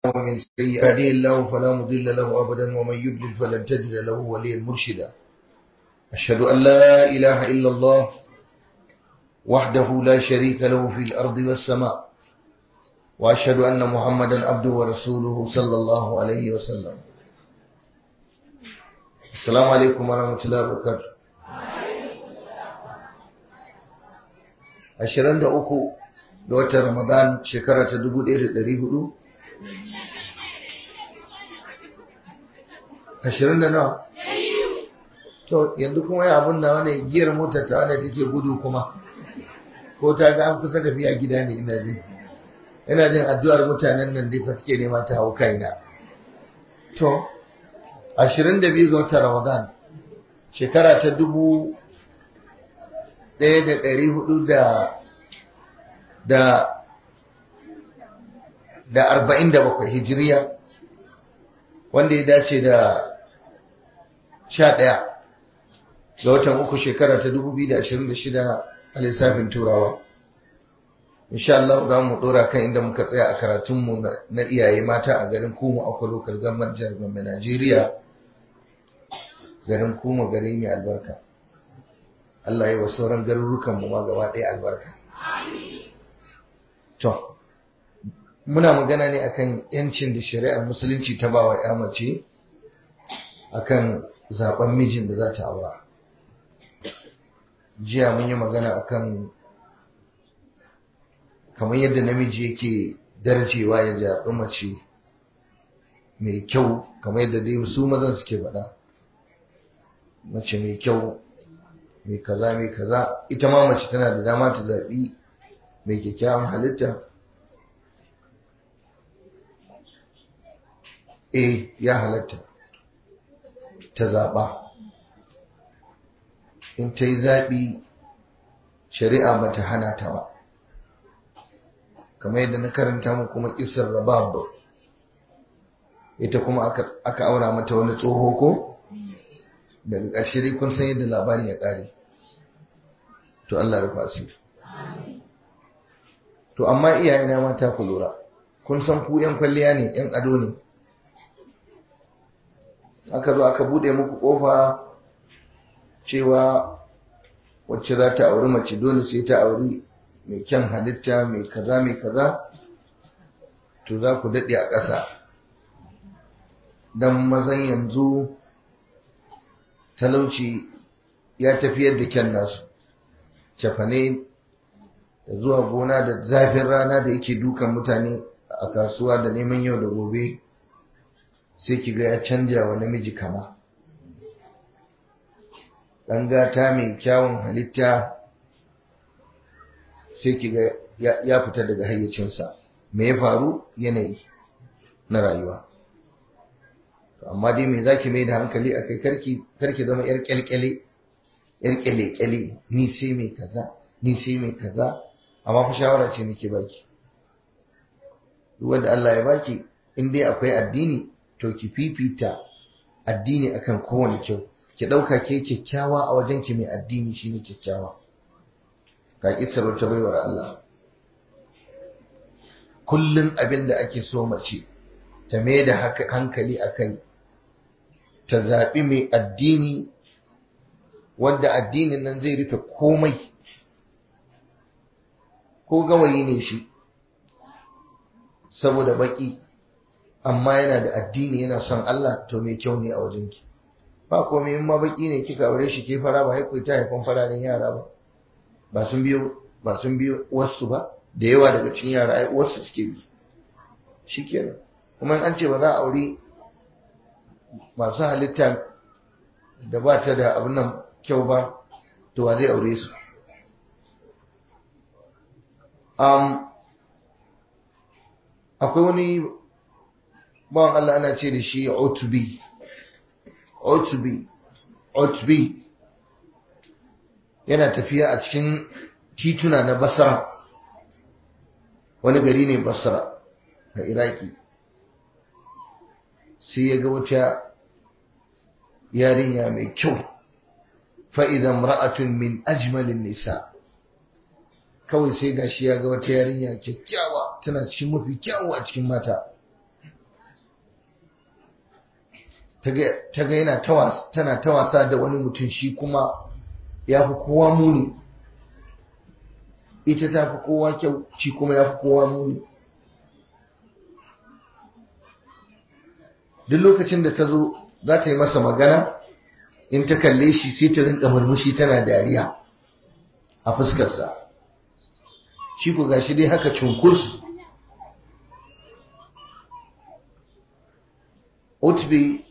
ومن سيئاته الله فلا مضل له أبدا ومن يضلل فلن تجد له وليا مرشدا أشهد أن لا إله إلا الله وحده لا شريك له في الأرض والسماء وأشهد أن محمدا عبده ورسوله صلى الله عليه وسلم السلام عليكم ورحمة الله وبركاته ashirin da uku da watan Ramadan shekara ta dubu ɗaya da ɗari hudu ashirin da nawa to yanzu kuma ya abin da wani giyar motar ta wanda take gudu kuma ko ta ga an kusa tafiya gida ne ina jin ina jin addu'ar mutanen nan dai fa suke nema ta hau kaina to ashirin da biyu ga watan Ramadan shekara ta dubu ɗaya da ɗari hudu da da da arba'in da bakwai hijiriya wanda ya dace da sha ɗaya ga watan uku shekara ta dubu biyu da ashirin da shida a lissafin turawa insha Allah za mu ɗora kan inda muka tsaya a karatunmu na iyaye mata a garin kuma akwai lokal gamar jihar Gombe Najeriya garin kuma gari mai albarka Allah ya wa sauran garurukan mu ma gaba ɗaya albarka. To, muna magana ne akan yancin da shari'ar musulunci ta bawa ya mace akan zaben mijin da za ta aura. Jiya mun yi magana akan kamar yadda namiji yake darjewa ya zaɓi mace mai kyau kamar yadda dai su mazan suke faɗa. Mace mai kyau mai kaza mai kaza ita ma mace tana da dama ta zaɓi mai kyakkyawan halitta eh ya halatta ta zaɓa in ta yi zaɓi shari'a ba ta hana ta ba kamar yadda na karanta mu kuma isar rabab ita kuma aka aura mata wani tsoho ko? daga ƙarshe dai kun san yadda labarin ya ƙare to Allah rufa su to amma iyayena mata ku lura kun san ku yan kwalliya ne yan ado ne aka zo aka bude muku kofa cewa wacce za ta auri mace dole sai ta auri mai kyan halitta mai kaza mai kaza to za ku daɗe a ƙasa don mazan yanzu talauci ya tafiyar da kyan nasu cefane da zuwa gona da zafin rana da yake dukan mutane a kasuwa da neman yau da gobe sai ki ga ya canja wa namiji kama ɗan gata mai kyawun halitta sai ki ga ya fita daga hayyacinsa me ya faru yanayi na rayuwa amma dai me zaki mai da hankali akai karki karki zama yar kyalkyale yar kyale-kyale ni sai mai kaza ni sai mai kaza amma fa shawara ce nake baki duk wanda Allah ya baki in dai akwai addini to ki fifita addini akan kowane kyau ki dauka ke kyakkyawa a wajen ki mai addini shine kyakkyawa ka kisar ta baiwar Allah kullun abin da ake so mace ta mai da hankali akai ta zaɓi mai addini wanda addinin nan zai rufe komai ko gawayi ne shi saboda baki amma yana da addini yana son Allah to mai kyau ne a wajenki ba komai in ma baki ne kika aure shi ke fara ba haiku ta haifan fararen yara ba ba sun biyo ba sun biyo wasu ba da yawa daga cikin yara ai uwarsu suke bi shikenan kuma an ce ba za a aure masu halitta da ba ta da abin nan kyau ba to wa zai aure su um, akwai wani bawan Allah ana ce da shi otubi otubi otubi yana tafiya a cikin tituna na basra wani gari ne basra a iraki sai ya ga wata yarinya mai kyau fa'idan ra'atun min ajmalin nisa kawai sai gashi ya ga wata yarinya kyakkyawa tana cikin mafi kyawu a cikin mata ta ga yana tana ta wasa da wani mutum shi kuma ya fi kowa muni ita ta fi kowa kyau shi kuma ya fi kowa muni duk lokacin da ta zo za ta yi masa magana in ta kalle shi sai ta rinka murmushi tana dariya a fuskarsa shi ku gashi dai haka cunkus utbi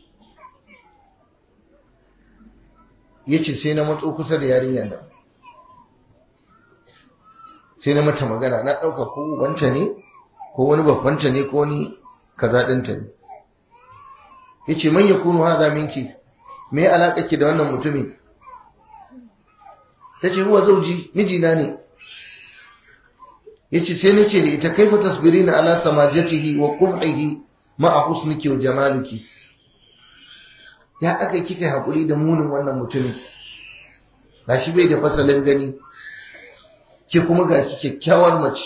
ya ce sai na matso kusa da yarinyar nan sai na mata magana na ɗauka ko wanta ne ko wani babbanta ne ko wani kaza ɗinta ne ya ce man ya kunu haza minki me alaƙa ki da wannan mutumin ta ce huwa zauji mijina ne ya ce sai na ce da ita kaifa tasbiri na ala samajatihi wa qubhihi ma a husniki wa jamaluki ya aka kika haƙuri da munin wannan mutumin ga shi bai da fasalin gani ke kuma ga ki kyakkyawar mace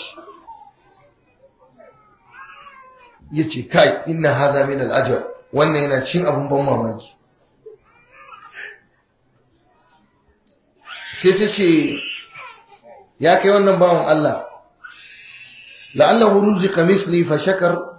ya ce kai inna haza min al'ajar wannan yana cin abin ban mamaki sai ta ce ya kai wannan bawan Allah la'allahu ruzika misli fa shakar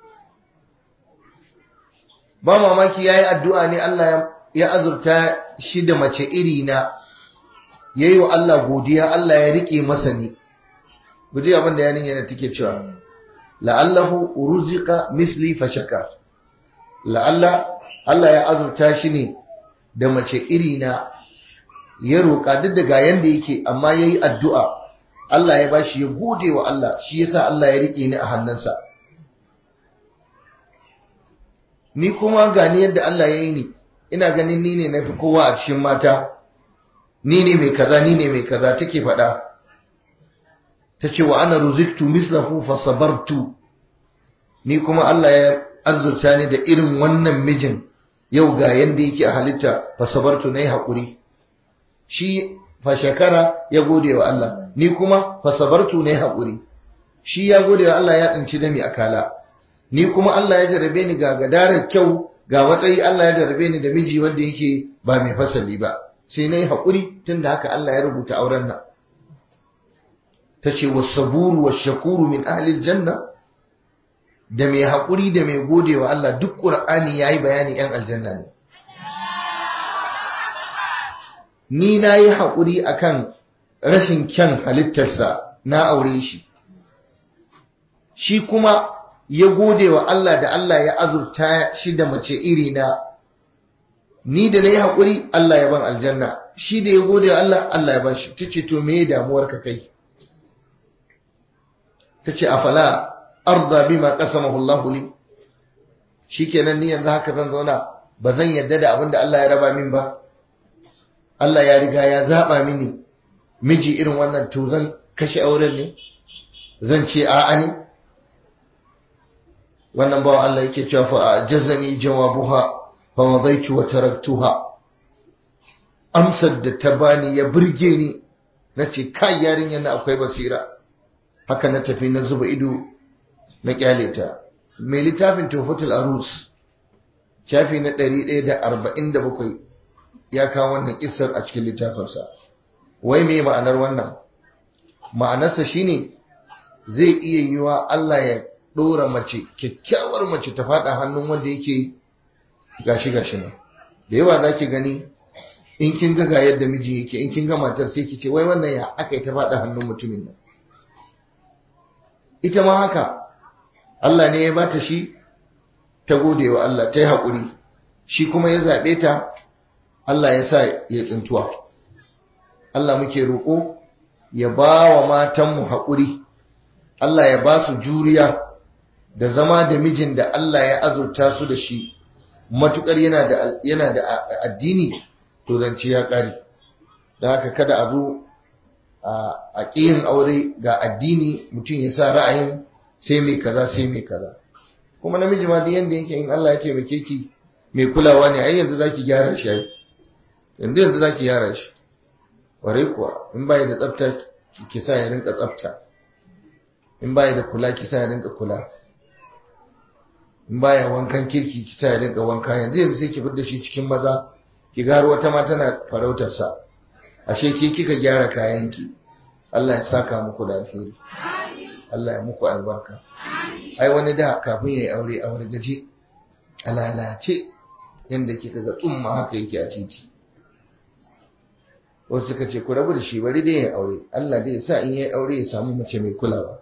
ba mamaki yayi addu'a ne Allah ya azurta shi da mace iri na yayi wa Allah godiya Allah ya rike masa ni gudi abin da yanin yana take cewa la'allahu ruzika misli fa shakar la'alla Allah ya azurta shi ne da mace iri na ya roƙa duk daga yanda yake amma yayi addu'a Allah ya bashi ya gode wa Allah shi yasa Allah ya rike ni a hannunsa ni kuma gani yadda Allah ya yi ni ina ganin ni ne nafi kowa a cikin mata ni ne mai kaza ni ne mai kaza take faɗa tace wa ana ruziktu mislahu fa sabartu ni kuma Allah ya azurta ni da irin wannan mijin yau ga yanda yake a halitta fa sabartu nayi hakuri shi fa shakara ya gode wa Allah ni kuma fa sabartu nayi hakuri shi ya gode wa Allah ya tsinci dami akala ni kuma Allah ya jarabe ni ga gadarar kyau ga matsayi Allah ya jarabe ni da miji wanda yake ba mai fasali ba sai nayi hakuri tunda haka Allah ya rubuta auren nan tace was-saburu wash-shakuru min ahli al-janna da mai hakuri da mai godewa Allah duk Qur'ani yayi bayani yan aljanna ne ni nayi hakuri akan rashin kyan halittarsa na aure shi shi kuma ya gode wa Allah da Allah ya azurta shi da mace iri na ni da na yi haƙuri Allah ya ban aljanna shi da ya gode wa Allah Allah ya ban shi ta ce to me damuwar ka kai ta ce afala arda bima qasamahu Allah li shikenan ni yanzu haka zan zauna ba zan yadda da abin da Allah ya raba min ba Allah ya riga ya zaba mini miji irin wannan to zan kashe auren ne zan ce a'a ne wannan bawa Allah yake cewa fa jazani jawabuha fa wadaitu wa taraktuha amsar da ta bani ya burge ni nace kai yarinyar na akwai basira haka na tafi na zuba ido na kyale ta mai littafin tufatul arus shafi na 147 ya kawo wannan kissar a cikin littafinsa wai me ma'anar wannan ma'anarsa shine zai iya yiwa Allah ya ɗora mace kyakkyawar mace ta faɗa hannun wanda yake gashi gashi nan da yawa za ki gani in kin ga yadda miji yake in kin ga matar sai ki ce wai wannan ya aka yi ta faɗa hannun mutumin nan ita ma haka Allah ne ya bata shi ta gode wa Allah ta yi haƙuri shi kuma ya zaɓe ta Allah ya sa ya tsintuwa Allah muke roƙo ya ba wa matanmu haƙuri Allah ya ba su juriya da zama da mijin da Allah ya azurta su da shi matukar yana da yana da addini to zance ya kare da haka kada a zo a ƙiyin aure ga addini mutum ya sa ra'ayin sai mai kaza sai mai kaza kuma namiji ma duk yanda yake in Allah ya taimake ki mai kulawa ne ai yanzu zaki gyara shi ai yanzu yanzu zaki gyara shi ware kuwa in bai da tsafta ki sa ya rinka tsafta in bai da kula ki sa ya rinka kula in baya wankan kirki ki sa ya dinga wanka yanzu yanzu sai ki fidda shi cikin maza ki garo wata ma tana farautar sa ashe ke kika gyara kayan ki Allah ya saka muku da alheri Allah ya muku albarka ai wani da kafin yayi aure a gaje a lalace yanda kika ga tsumma haka yake a titi wasu suka ce ku rabu da shi bari dai ya aure Allah dai ya sa in yayi aure ya samu mace mai kulawa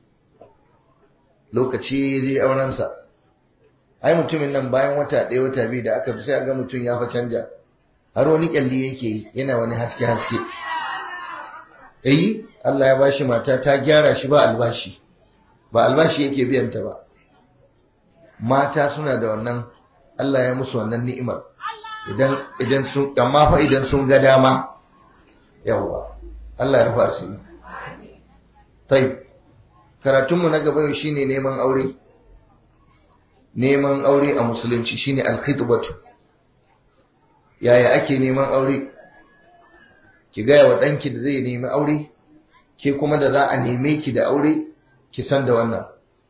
lokaci zai aurensa ai mutumin nan bayan wata ɗaya wata biyu da aka fi sai ga mutum ya fa canja har wani kyalli yake yi yana wani haske haske eh Allah ya bashi mata ta gyara shi ba albashi ba albashi yake biyan ta ba mata suna da wannan Allah ya musu wannan ni'imar idan idan sun amma fa idan sun ga dama yawa Allah ya rufa su tayi karatunmu na gaba yau shine neman aure neman aure a musulunci shine alkhitbatu yaya ake neman aure ki gaya wa ɗanki da zai nemi aure ke kuma da za a neme ki da aure ki san da wannan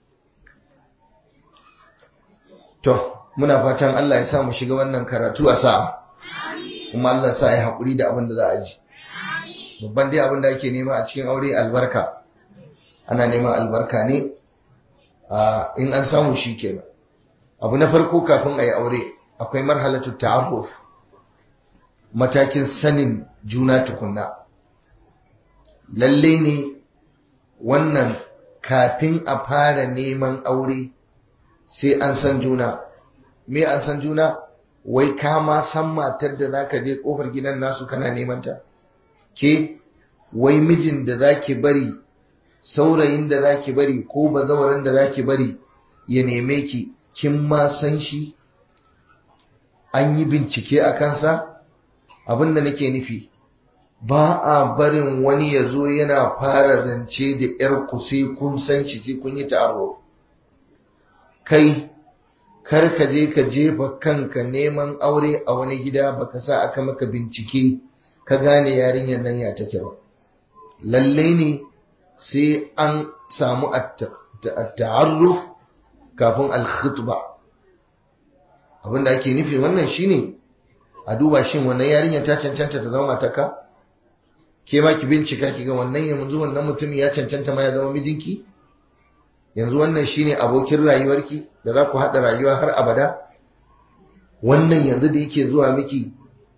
to muna fatan Allah ya sa mu shiga wannan karatu a sa'a kuma Allah sa ya haƙuri da abin da za a ji babban dai abin da ake nema a cikin aure albarka ana neman albarka ne in an samu shi kenan abu na farko kafin a yi aure akwai marhalatu ta'arruf matakin sanin juna tukunna lalle ne wannan kafin a fara neman aure sai an san juna me an san juna wai ka ma san matar da zaka je kofar gidan nasu kana neman ta ke wai mijin da zaki bari saurayin da zaki bari ko bazawaran da zaki bari ya neme ki kin ma san shi an yi bincike a kansa abin da nake nufi ba a barin wani ya zo yana fara zance da ‘yar ku sai kun san shi sai kun yi ta'arruf kai kar ka je ka jefa kanka neman aure a wani gida baka sa aka maka bincike ka gane yarinyar nan ya take ba lalle ne sai an samu at-ta'arruf kafin al-khutba abinda ake nufi wannan shine a duba shin wannan yarinya ta cancanta ta zama mataka ke ma ki bincika ki ga wannan yanzu wannan mutum ya cancanta ma ya zama mijinki yanzu wannan shine abokin rayuwarki da za ku haɗa rayuwa har abada wannan yanzu da yake zuwa miki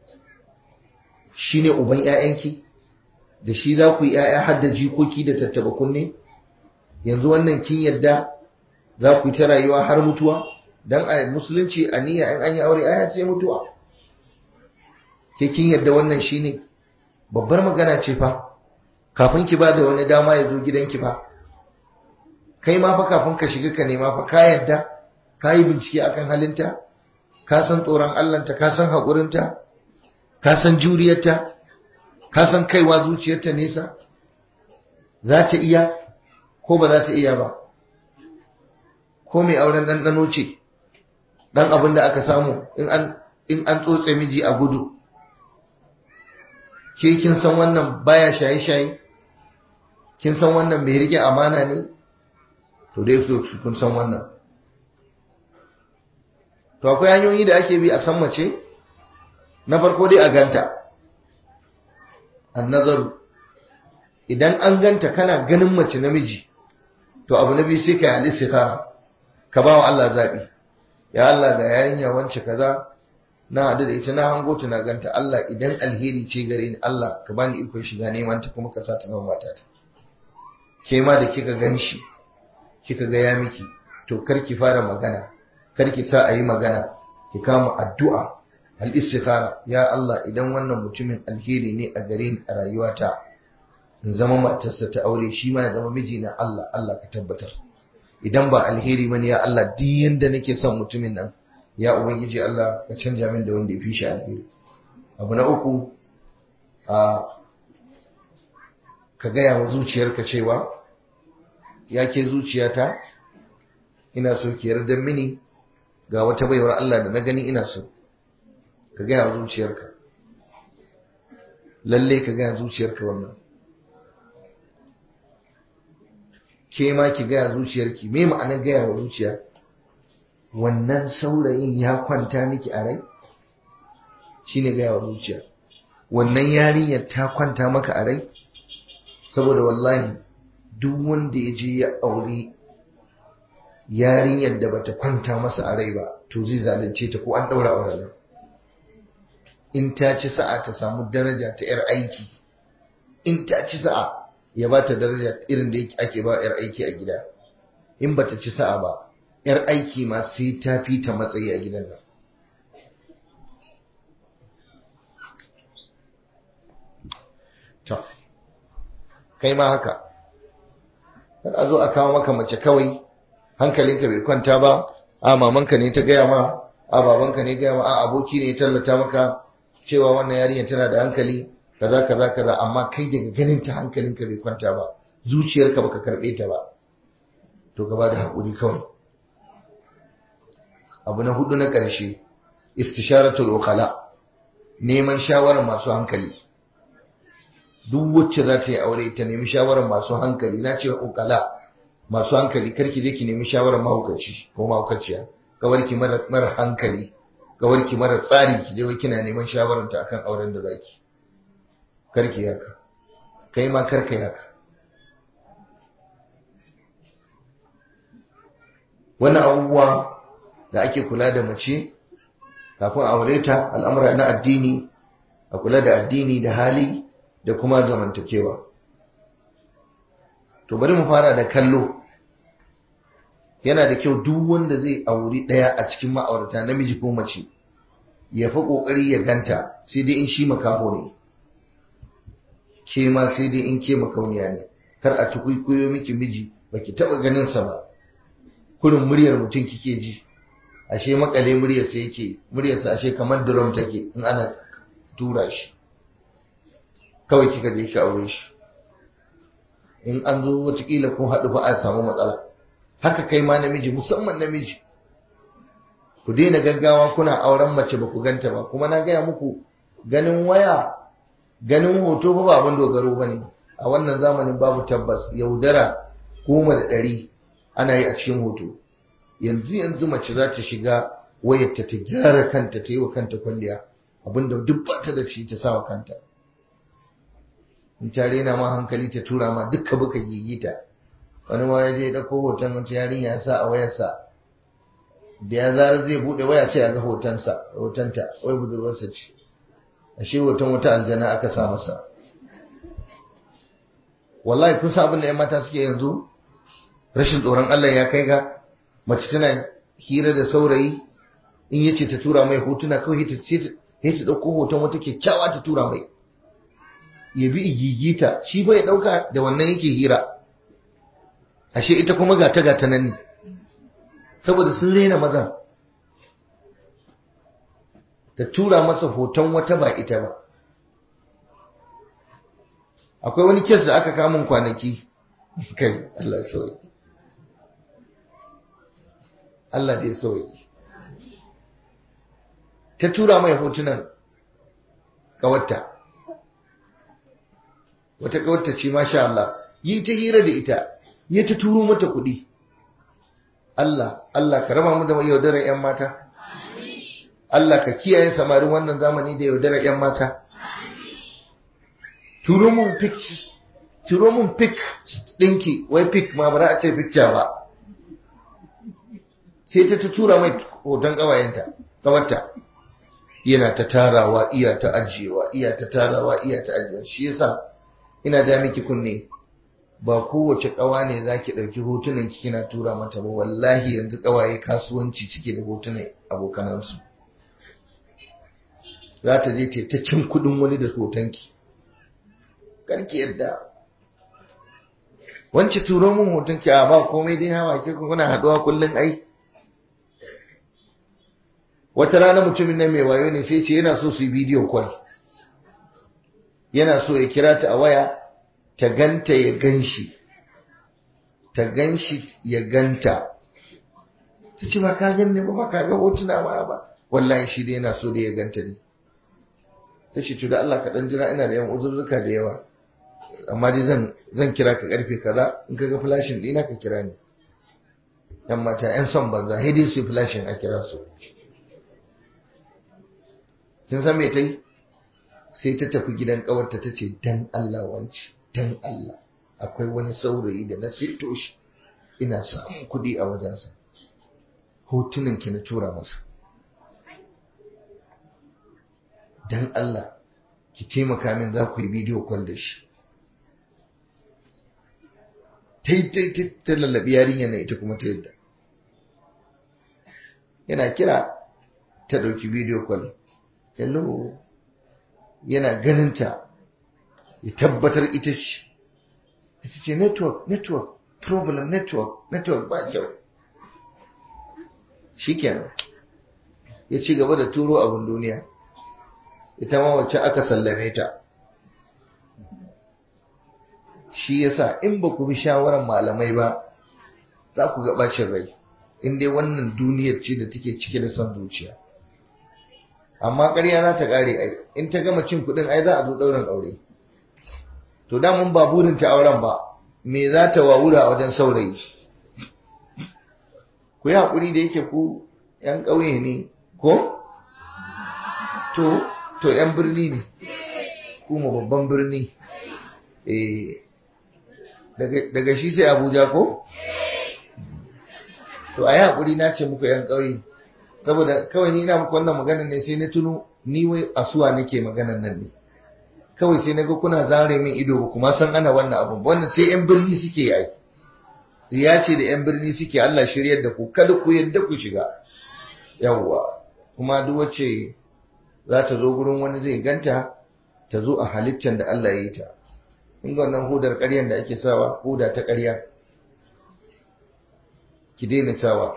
shine uban ƴaƴanki da shi za ku yi ƴaƴa har da jikoki da tattaba kunne yanzu wannan kin yadda za ku yi ta rayuwa har mutuwa dan a musulunci a niyya in an yi aure aya ce mutuwa ke kin yadda wannan shine babbar magana ce fa kafin ki ba da wani dama ya zo gidanki fa kai ma fa kafin ka shiga ka nema fa ka yadda ka yi bincike akan halinta ka san tsoron Allahnta ka san haƙurinta ka san juriyarta ka san kaiwa zuciyarta nesa za ta iya ko ba za ta iya ba ko mai auren ɗanɗano ce ɗan abin da aka samu in an tsotse miji a gudu ke kin san wannan baya shaye-shaye kin san wannan mai rike amana ne to dai so kun san wannan to akwai hanyoyi da ake bi a san mace na farko dai a ganta annazaru idan an ganta kana ganin mace namiji to abu na biyu sai ka yi al-istikhara ka ba wa Allah zabi ya Allah ga yarinya wance kaza na hadu da ita na hango ta na ganta Allah idan alheri ce gare ni Allah ka bani iko shiga neman ta kuma ka sa ta zama matata ke ma da kika ganshi kika ga ya miki to kar ki fara magana kar ki sa a yi magana ki kama addu'a al-istikhara ya Allah idan wannan mutumin alheri ne a gare ni a rayuwata in zama matarsa ta aure shi ma ya zama miji na Allah Allah ka tabbatar idan ba alheri bane ya Allah duk yanda nake son mutumin nan ya ubangiji Allah ka canja min da wanda ya fi shi alheri abu na uku a ka gaya wa zuciyarka cewa ya ke zuciyata ina so ki yarda mini ga wata baiwar Allah da na gani ina so ka gaya wa zuciyarka lalle ka gaya zuciyarka wannan ke ma ki gaya zuciyarki me ma'anar gaya wa zuciya wannan saurayin ya kwanta miki a rai shine gaya wa zuciya wannan yarinyar ta kwanta maka a rai saboda wallahi duk wanda ya je ya aure yarinyar da bata kwanta masa a rai ba to zai zalunce ta ko an daura auren nan in ta ci sa'a ta samu daraja ta yar aiki in ta ci sa'a ya ba ta daraja irin da ake ba yar aiki a gida in bata ci sa'a ba yar aiki ma sai ta fi ta matsayi a gidan nan to kai ma haka kar a zo a kawo maka mace kawai hankalinka bai kwanta ba a mamanka ne ta gaya ma a babanka ne gaya ma a aboki ne ya tallata maka cewa wannan yarinyar tana da hankali kaza kaza kaza amma kai daga ganin ta hankalinka bai kwanta ba zuciyarka baka karbe ta ba to gaba da hakuri kawai abu na hudu na ƙarshe istisharatul uqala neman shawarar masu hankali duk wacce za ta yi aure ta nemi shawarar masu hankali na ce uqala masu hankali karki je ki nemi shawarar mahaukaci ko mahaukaciya kawarki mara mara hankali kawarki mara tsari ki je wai kina neman shawarar ta akan auren da zaki karki haka kai ma karka haka wannan abubuwa da ake kula da mace kafin aure ta al'amura na addini a kula da addini da hali da kuma zamantakewa to bari mu fara da kallo yana da kyau duk wanda zai auri ɗaya a cikin ma'aurata namiji ko mace ya fi ƙoƙari ya ganta sai dai in shi makaho ne ke ma sai dai in ke makauniya ne kar a tukuikuyo miki miji baki taɓa ganin sa ba kurin muryar mutum kike ji ashe makale muryarsa yake muryarsa ashe kamar drum take in ana tura shi kawai kika je ki aure shi in an zo watakila kun haɗu fa a samu matsala haka kai ma namiji musamman namiji ku daina gaggawa kuna auren mace ba ku ganta ba kuma na gaya muku ganin waya ganin hoto ba abin dogaro ba ne a wannan zamanin babu tabbas yaudara goma da ɗari ana yi a cikin hoto yanzu yanzu mace za ta shiga wayarta ta gyara kanta ta yi wa kanta kwalliya abinda duk ba ta da shi ta sa wa kanta in ta rena ma hankali ta tura ma dukka buka gigita wani ma ya je ɗauko hoton wata yarinya ya sa a wayarsa da ya zara zai buɗe waya sai a ga hotonsa hotonta wai budurwarsa ce ashe hoton wata aljana aka sa masa wallahi kun san abin da 'yan mata suke yanzu rashin tsoron Allah ya kai ga mace tana hira da saurayi in yace ta tura mai hotuna kawai ta ce ta ɗauko hoton wata kyakkyawa ta tura mai ya bi igigita shi bai ɗauka da wannan yake hira ashe ita kuma gata gata nan ne saboda sun rena mazan ta tura masa hoton wata ba ita ba akwai wani kes da aka kamun kwanaki kai Allah sauyi Allah dai sauyi ta tura mai hotunan kawarta wata kawarta ce masha Allah yi ta hira da ita yi ta turo mata kuɗi Allah Allah ka raba mu da yaudarar 'yan mata Allah ka kiyaye samarin wannan zamani da yaudarar 'yan mata turo mun pic turo mun pic ɗinki wai pic ma ba za a ce picture ba sai ta tura mai hoton ƙawayenta ƙawarta yana ta tarawa iya ta ajiyewa iya ta tarawa iya ta ajiyewa shi yasa ina ja miki kunne ba kowace ƙawa ne za ki ɗauki hotunan ki kina tura mata ba wallahi yanzu ƙawaye kasuwanci cike da hotunan abokanansu za ta je ta cin kuɗin wani da hotonki karki yadda wance turo min hotonki a ba komai dai hawa ke kuna haɗuwa kullum ai wata rana mutumin nan mai wayo ne sai ce yana so su yi bidiyo kwal yana so ya kira ta a waya ta ganta ya ganshi ta ganshi ya ganta ta ce ba ka gan ne ba ba ka ga hotuna ba ba wallahi shi dai yana so da ya ganta ne ta ce to da Allah ka dan jira ina da yan uzurruka da yawa amma dai zan zan kira ka karfe kaza in ka ga flashin dina ka kira ni yan mata yan son banza hidden su flashing a kira su kin san me ta yi sai ta tafi gidan kawarta ta ce dan Allah wanci dan Allah akwai wani saurayi da na sito shi ina samun kuɗi a wajensa hotunan ki na tura masa dan Allah ki taimaka min za ku yi bidiyo kwal da shi ta yi ta lallabi yarinya na ita kuma ta yadda yana kira ta ɗauki bidiyo kwal hello yana ganinta ya tabbatar ita ce ita ce network network problem network network ba kyau shikenan ya ci gaba da turo abin duniya ita ma wacce aka sallame ta shi yasa in ba ku bi shawarar malamai ba za ku ga bacin rai in dai wannan duniyar ce da take cike da son zuciya amma ƙarya za ta ƙare ai in ta gama cin kuɗin ai za a zo ɗaurin aure to damun ba burin ta auren ba me za ta wawura a wajen saurayi ku yi haƙuri da yake ku ‘yan ƙauye ne ko to to ‘yan birni ne kuma babban birni daga shi sai abuja ko to a yi haƙuri na ce muku ‘yan ƙauye saboda kawai ni ina muku wannan maganar ne sai na tuno ni wai asuwa nake maganar nan ne kawai sai na ga kuna zare min ido ba kuma san ana wannan abun wannan sai yan birni suke yi tsiya ce da yan birni suke Allah shiryar da ku kada ku yadda ku shiga yawwa kuma duk wacce za ta zo gurin wani zai ganta ta zo a halittar da Allah ya yi ta in ga wannan hudar ƙaryan da ake sawa huda ta ƙarya ki daina sawa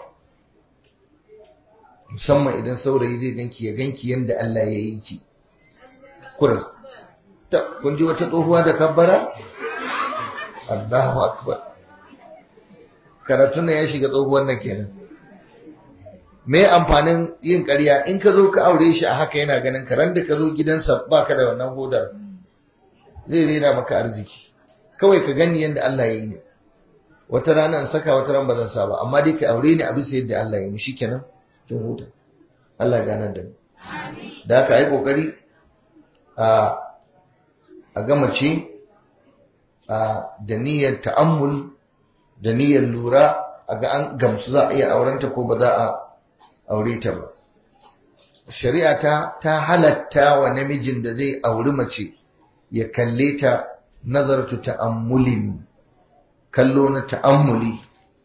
musamman idan saurayi zai ganki ya ganki yanda Allah ya yi ki kurin ta kun ji wata tsohuwa da kabbara Allahu akbar karatun ya shiga tsohuwar nan kenan me amfanin yin ƙarya in ka zo ka aure shi a haka yana ganin ka da ka zo gidansa ba ka da wannan hodar zai rena maka arziki kawai ka gani yadda Allah ya yi ne wata rana in saka wata ran ba zan sa ba amma dai ka aure ni a bisa yadda Allah ya yi ni shikenan kin huta Allah ya ganar da mu da haka yi kokari a a gama ce da niyyar ta'ammul da niyyar lura a ga an gamsu za a iya aurenta ko ba za a aure ta ba shari'a ta ta halatta wa namijin da zai auri mace ya kalle ta nazartu ta'ammulin kallo na ta'ammuli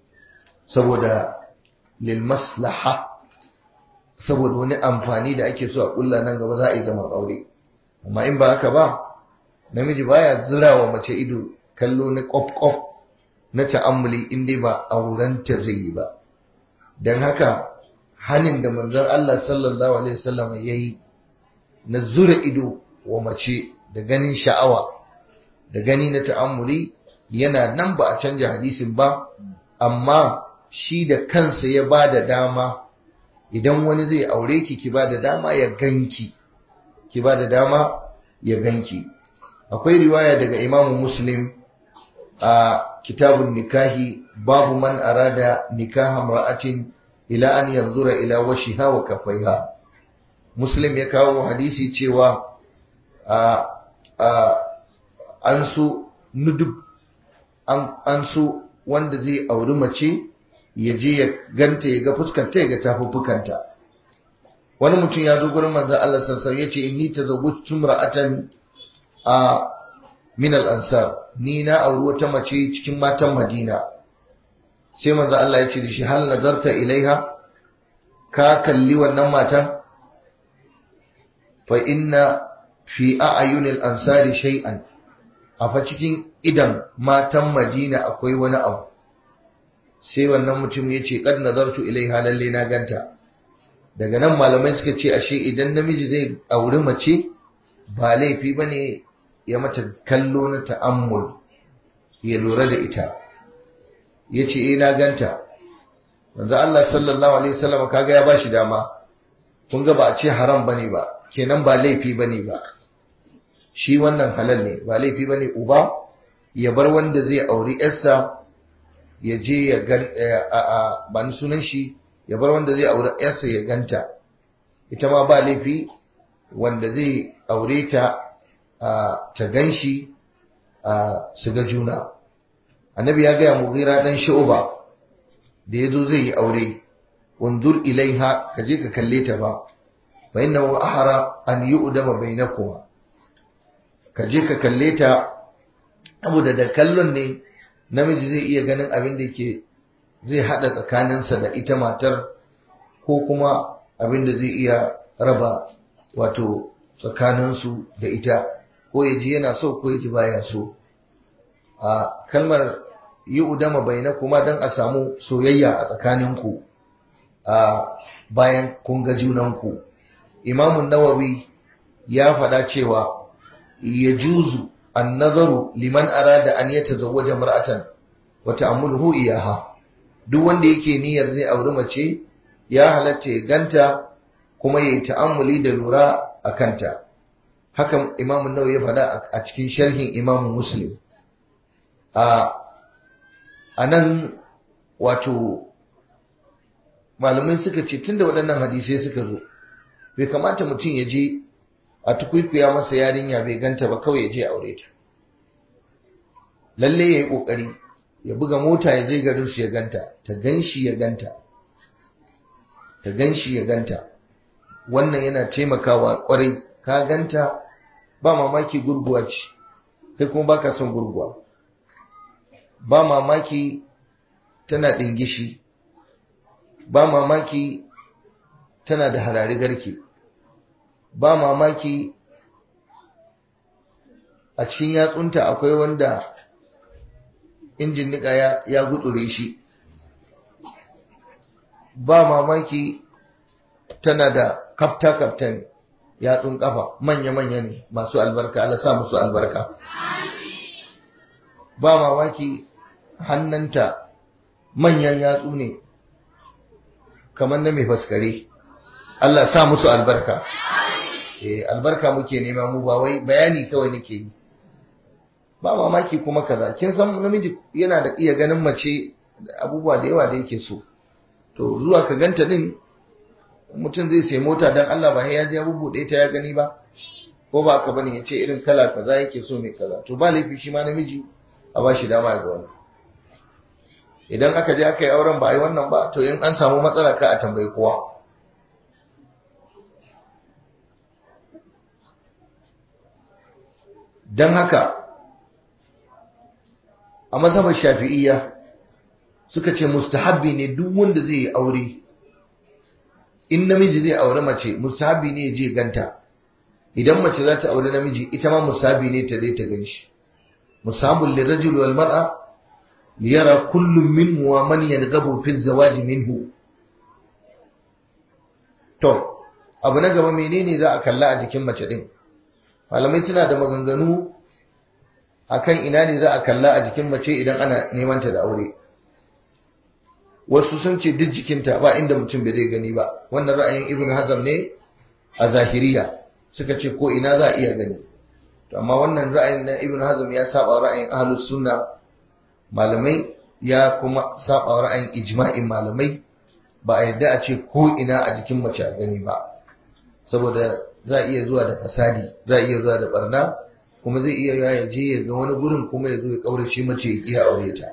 saboda lil maslaha saboda wani amfani da ake so a kulla nan gaba za a yi zaman aure amma in ba haka ba namiji baya zira wa mace ido kallo na kwaf na ta'ammuli in dai ba aurenta zai yi ba don haka hanin da manzon Allah sallallahu alaihi wasallam yayi na zura ido wa mace da ganin sha'awa da gani na ta'ammuli yana nan ba a canja hadisin ba amma shi da kansa ya ba da dama idan wani zai aure ki ki ba da dama ya ganki ki ba da dama ya ganki akwai riwaya daga imamu muslim a kitabun nikahi babu man arada nikaha mar'atin ila an yanzura ila washiha wa kafaiha muslim ya kawo hadisi cewa a a an so nudub an an so wanda zai auri mace ya je ya ganta ya ga fuskanta ya ga tafuffukanta wani mutum ya zo gurin manzon Allah sallallahu alaihi wasallam yace inni tazawwajtu imra'atan a min al-ansar ni na auri wata mace cikin matan Madina sai manzo Allah ya ce da shi hal nazarta ilaiha ka kalli wannan matan fa inna fi a'yunil ansari shay'an a fa cikin idan matan Madina akwai wani abu sai wannan mutum ya ce kad nazartu ilaiha lalle na ganta daga nan malamai suka ce ashe idan namiji zai auri mace ba laifi bane ya mata kallo na ta'ammul ya lura da ita ya ce eh na ganta manzo Allah sallallahu alaihi wasallam kaga ya bashi dama kun ga ba a ce haram bane ba kenan ba laifi bane ba shi wannan halal ne ba laifi bane uba ya bar wanda zai auri yarsa ya je ya gan ba ni sunan shi ya bar wanda zai aure yarsa ya ganta ita ma ba laifi wanda zai aure ta ta gan shi su ga juna annabi ya gaya mughira dan shu'ba da yazo zai yi aure wanzur ilaiha ka je ka kalle ta ba fa innahu ahra an yu'dama bainakuma ka je ka kalle ta saboda da kallon ne namiji zai iya ganin abin da ke zai hada tsakaninsa da ita matar ko kuma abin da zai iya raba wato tsakaninsu da ita ko ya ji yana so ko ya ji baya so a kalmar yi udama bai na kuma don a samu soyayya a tsakaninku a bayan kun ga junanku imamun nawawi ya faɗa cewa ya juzu an nazaru liman arada an yata zawaja mar'atan wa ta'ammuluhu iyaha duk wanda yake niyyar zai auri mace ya halatta ya ganta kuma ya yi ta'ammuli da lura a kanta haka imamun nawawi ya faɗa a cikin sharhin imamun muslim a nan wato malamai suka ce tunda waɗannan hadisai suka zo bai kamata mutum ya je a tukwikwiya masa yarinya bai ganta ba kawai ya je aure ta lalle ya yi ƙoƙari ya buga mota ya je garin su ya ganta ta gan shi ya ganta ta gan shi ya ganta wannan yana taimakawa ƙwarai ka ganta ba mamaki gurguwa ce kai kuma baka son gurguwa ba mamaki tana ɗingishi ba mamaki tana da harari garke ba mamaki a cikin yatsunta akwai wanda injin nika ya, ya gutsure shi ba mamaki tana da kafta-kaftan yatsun kafa manya-manya ne masu albarka Allah sa musu albarka ba mamaki hannanta manyan yatsu ne kamar na mai faskare Allah sa musu albarka eh albarka muke nema mu ba wai bayani kawai nake yi ba mamaki kuma kaza kin san namiji yana da iya ganin mace abubuwa da yawa da yake so to zuwa ka ganta din mutum zai sai mota dan Allah ba ya je ya bubuɗe ta ya gani ba ko ba ka bane ya ce irin kala kaza yake so mai kaza to ba laifi shi ma namiji a ba shi dama ga wani idan aka je aka yi auren ba a yi wannan ba to in an samu matsala ka a tambayi kowa don haka a mazhabar shafi'iyya suka ce mustahabbi ne duk wanda zai yi aure in namiji zai aure mace mustahabbi ne ya je ganta idan mace za ta aure namiji ita ma mustahabbi ne ta dai ta ganshi musabul lirajul wal mar'a liyara kullum minhu wa man yadghabu fi zawaj minhu to abu na gaba menene za a kalla a jikin mace din malamai suna da maganganu akan ina ne za a kalla a jikin mace idan ana neman ta da aure wasu sun ce duk jikinta ba inda mutum bai zai gani ba wannan ra'ayin ibn hazm ne a zahiriya suka ce ko ina za a iya gani amma wannan ra'ayin na ibn hazm ya saba ra'ayin ahlus sunna malamai ya kuma saba ra'ayin ijma'in malamai ba a yadda a ce ko ina a jikin mace a gani ba saboda za a iya zuwa da fasadi za a iya zuwa da barna kuma zai iya ya je ya ga wani gurin kuma ya zo ya kaurace mace ya kiya aure ta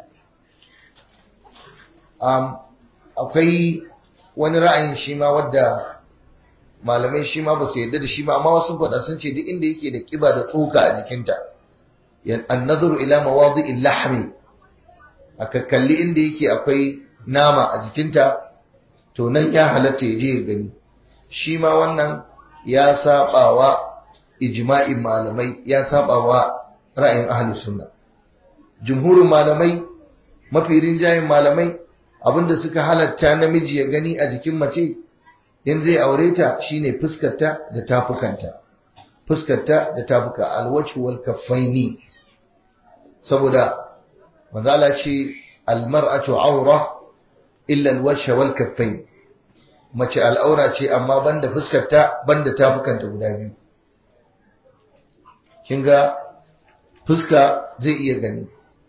akwai wani ra'ayin shi ma wadda malamai shi ma ba su yadda da shi ba amma wasu faɗa sun ce duk inda yake da kiba da tsoka a jikinta an nazaru ila mawadi'il lahmi aka kalli inda yake akwai nama a jikinta to nan ya halatta ya je ya gani shi ma wannan ya sabawa ijma'in malamai ya sabawa ra'ayin ahlus sunna jumhurin malamai mafi rinjayen malamai abinda suka halatta namiji ya gani a jikin mace in zai aure ta shine fuskarta da tafukanta fuskarta da tafuka alwajhu wal kaffaini saboda manzala ce almar'atu aura illa alwajha wal kaffain mace al'aura ce amma banda fuskarta banda tafukanta guda biyu kin ga fuska zai iya gani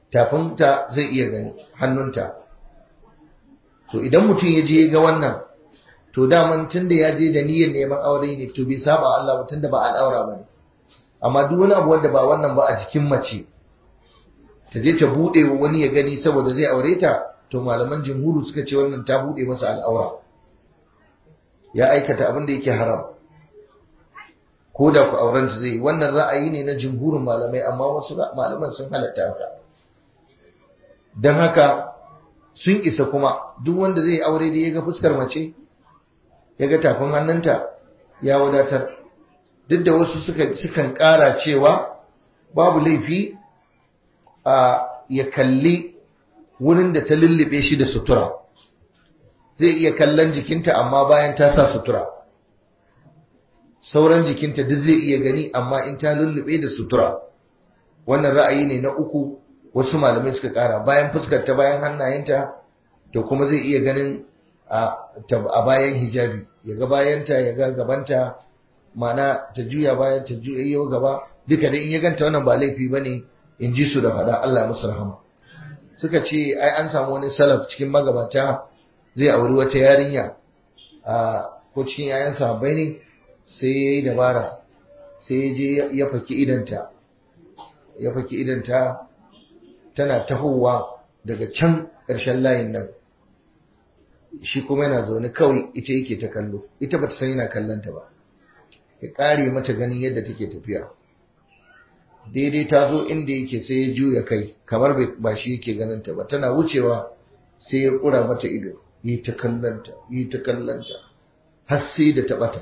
tafinta zai iya gani hannunta to idan mutum ya je ga wannan to daman tunda ya je da niyyar neman aure ne to bai saba Allah ba tunda ba al'aura bane amma duk wani abu wanda ba wannan ba a jikin mace ta je ta bude wa wani ya gani saboda zai aure ta to malaman jumhuru suka ce wannan ta bude masa al'aura ya aikata abin da yake haram ko da ku auren su zai wannan ra'ayi ne na jumhurin malamai amma wasu malaman sun halatta haka don haka sun isa kuma duk wanda zai aure da ya ga fuskar mace ya ga tafin hannunta ya wadatar duk da wasu sukan ƙara cewa babu laifi a ya kalli wurin da ta lullube shi da sutura zai iya kallon jikinta amma bayan ta sa sutura sauran jikinta duk zai iya gani amma in ta lullube da sutura wannan ra'ayi ne na uku wasu malamai suka kara bayan fuskar ta bayan hannayenta to kuma zai iya ganin a bayan hijabi ya ga bayanta ya ga gabanta mana ta juya bayan ta juya yau gaba duka da in ya ganta wannan ba laifi bane in ji su da faɗa Allah musu rahama suka ce ai an samu wani salaf cikin magabata zai auri wata yarinya a ko cikin yayan sahabbai ne sai ya yi dabara sai ya je ya faki idanta ya faki idanta tana tahowa daga can ƙarshen layin nan shi kuma yana zaune kawai ita yake ta kallo ita bata san yana kallonta ba ya ƙare mata ganin yadda take tafiya daidai ta zo inda yake sai ya juya kai kamar ba shi yake ganinta ba tana wucewa sai ya ƙura mata ido yi ta kallonta yi ta kallonta har sai da ta ɓata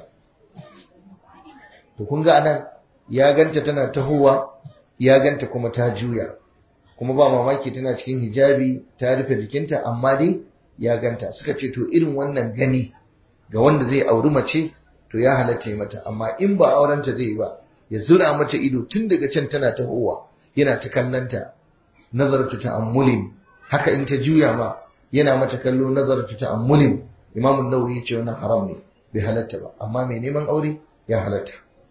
to kun ga anan ya ganta tana tahowa ya ganta kuma ta juya kuma ba mamaki tana cikin hijabi ta rufe jikinta amma dai ya ganta suka ce to irin wannan gani ga wanda zai auri mace to ya halatta mata amma in ba aurenta zai ba ya zura mata ido tun daga can tana tahowa yana ta kallanta nazartu ta'ammulin haka in ta juya ma yana mata kallo nazartu ta'ammulin imamu nawawi ya ce wannan haram ne bai halatta ba amma mai neman aure ya halatta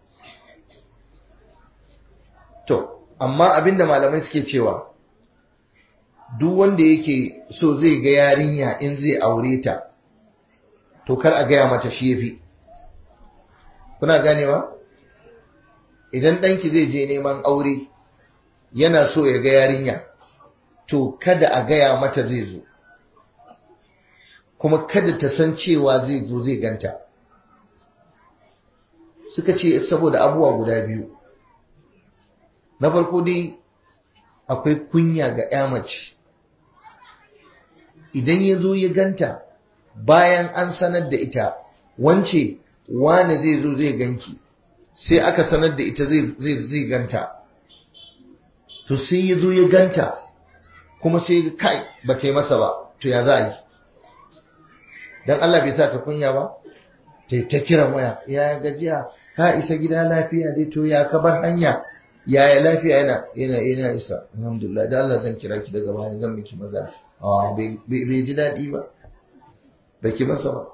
To, amma abinda malamai suke cewa, duk wanda yake so zai ga yarinya in zai aure ta, to kar a gaya mata shi yafi. Kuna ganewa? Idan ɗanki zai je neman aure, yana so ya ga yarinya, to kada a gaya mata zai zo, kuma kada ta san cewa zai zo zai ganta. Suka ce saboda abubuwa guda biyu. na farko dai akwai kunya ga ya mace idan ya zo ya ganta bayan an sanar da ita wance wane zai zo zai ganki sai aka sanar da ita zai ganta to sai ya zo ya ganta kuma sai kai ba ta yi masa ba to ya za a yi don Allah bai sa ta kunya ba ta ta kiran waya ya gajiya ka isa gida lafiya dai to ya kabar hanya yaya lafiya yana yana yana isa alhamdulillah da Allah zan kira ki daga baya zan miki magana a bai ji daɗi ba bai ki masa ba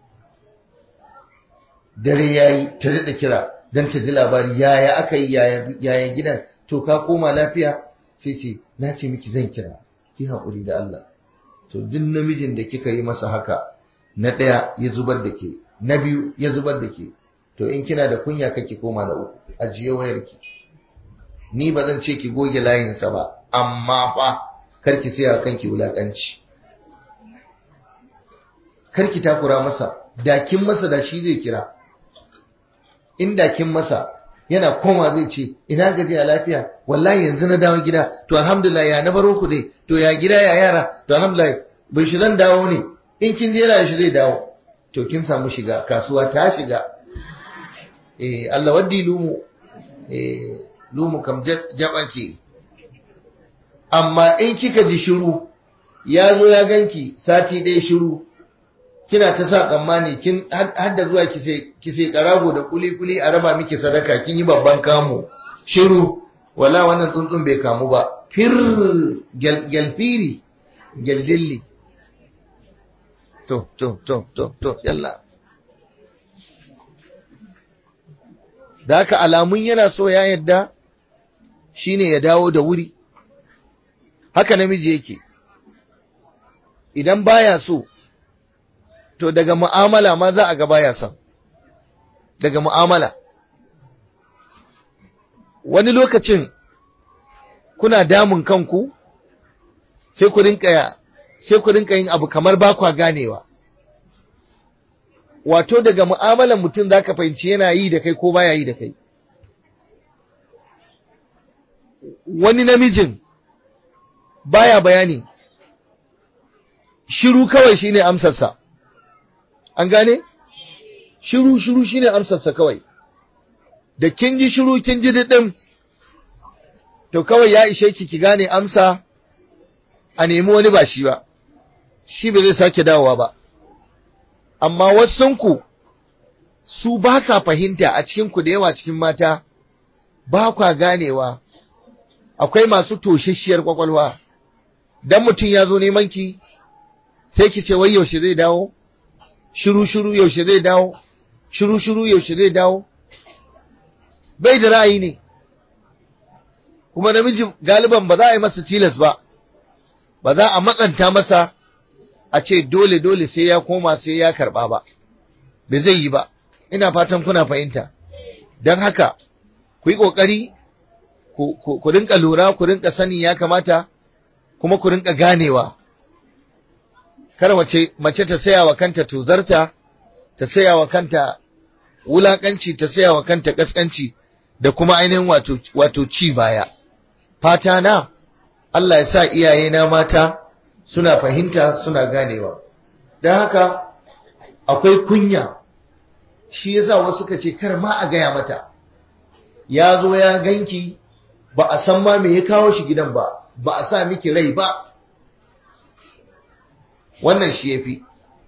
dare yayi ta daɗa kira dan ta ji labari yaya aka yi yaya gidan to ka koma lafiya sai ce na ce miki zan kira ki haƙuri da Allah to duk namijin da kika yi masa haka na ɗaya ya zubar da ke na biyu ya zubar da ke to in kina da kunya kake koma da uku ajiye wayarki ni ba zan ce ki goge layinsa ba amma fa karki sai kanki wulakanci karki takura masa dakin masa da shi zai kira in dakin masa yana koma zai ce ina gaji a lafiya wallahi yanzu na dawo gida to alhamdulillah ya na baro ku dai to ya gida ya yara to alhamdulillah bai shi zan dawo ne in kin jera shi zai dawo to kin samu shiga kasuwa ta shiga eh Allah waddi lumu eh lumu kam jaba ke amma in kika ji shiru ya zo ya ganki sati ɗaya shiru kina ta sa tsammani kin hadda zuwa ki sai karago da kuli-kuli a raba miki sadaka kin yi babban kamu shiru wala wannan tsuntsun bai kamu ba fir gyalfiri gyaldilli to to to to to yalla da haka alamun yana so ya yadda shine ya dawo da wuri haka namiji yake idan baya so to daga mu'amala ma za a ga baya son daga mu'amala wani lokacin kuna damun kanku sai ku rinka sai ku rinka yin abu kamar ba kwa ganewa wato daga mu'amalan mutum zaka fahimci yana yi da kai ko baya yi da kai wani namijin baya bayani shiru kawai shine amsarsa an gane shiru shiru shine amsarsa kawai da kin ji shiru kin ji didin to kawai ya ishe ki ki gane amsa a nemi wani ba shi ba shi ba zai sake dawowa ba amma wasunku su ba sa fahimta a cikinku da yawa cikin mata ba kwa ganewa akwai masu toshashiyar kwakwalwa dan mutum ya zo neman ki sai ki ce wai yaushe zai dawo shiru shiru yaushe zai dawo shiru shiru yaushe zai dawo bai da ra'ayi ne kuma namiji galiban ba za a yi masa tilas ba ba za a matsanta masa a ce dole dole sai ya koma sai ya karba ba bai zai yi ba ina fatan kuna fahimta don haka ku yi ƙoƙari ku rinka lura ku rinka sani ya kamata kuma ku rinka ganewa kar wace mace ta saya wa kanta tuzarta ta saya wa kanta wulakanci ta saya wa kanta kaskanci da kuma ainihin wato wato ci baya fata na Allah ya sa iyaye na mata suna fahimta suna ganewa don haka akwai kunya shi yasa wasu ka ce kar ma a gaya mata ya zo ya ganki ba a san ma me ya kawo shi gidan ba ba a sa miki rai ba wannan shi yafi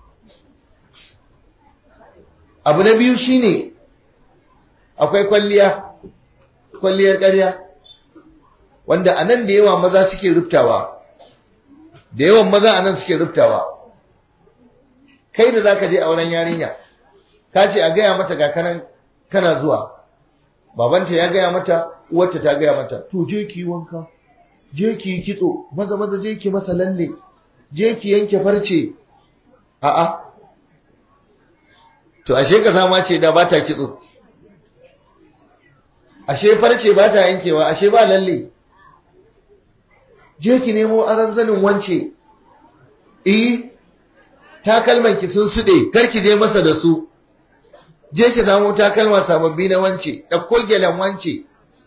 abu na biyu shine akwai kwalliya kwalliyar ƙarya wanda a nan da yawa maza suke rubtawa da yawan maza a nan suke rubtawa kai da za ka je auren yarinya ka ce a gaya mata ga kanan kana zuwa babanta ya gaya mata uwarta ta gaya mata to je ki wanka je ki kitso maza maza je ki masa lalle je ki yanke farce a'a to ashe ka sama ce da ba ta kitso ashe farce ba ta yankewa ashe ba lalle je ki nemo aran zanin wance eh takalman ki sun sude kar ki je masa da su je ki samu takalma sababbi na wance ɗauko gyalen wance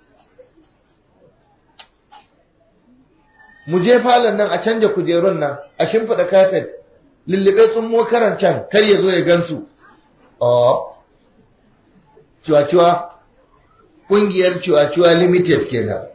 mu je falon nan a canja kujerun nan a shimfiɗa kafet lullube tsummo karan can kar ya zo ya gansu oh cuwa-cuwa ƙungiyar cuwa-cuwa limited kenan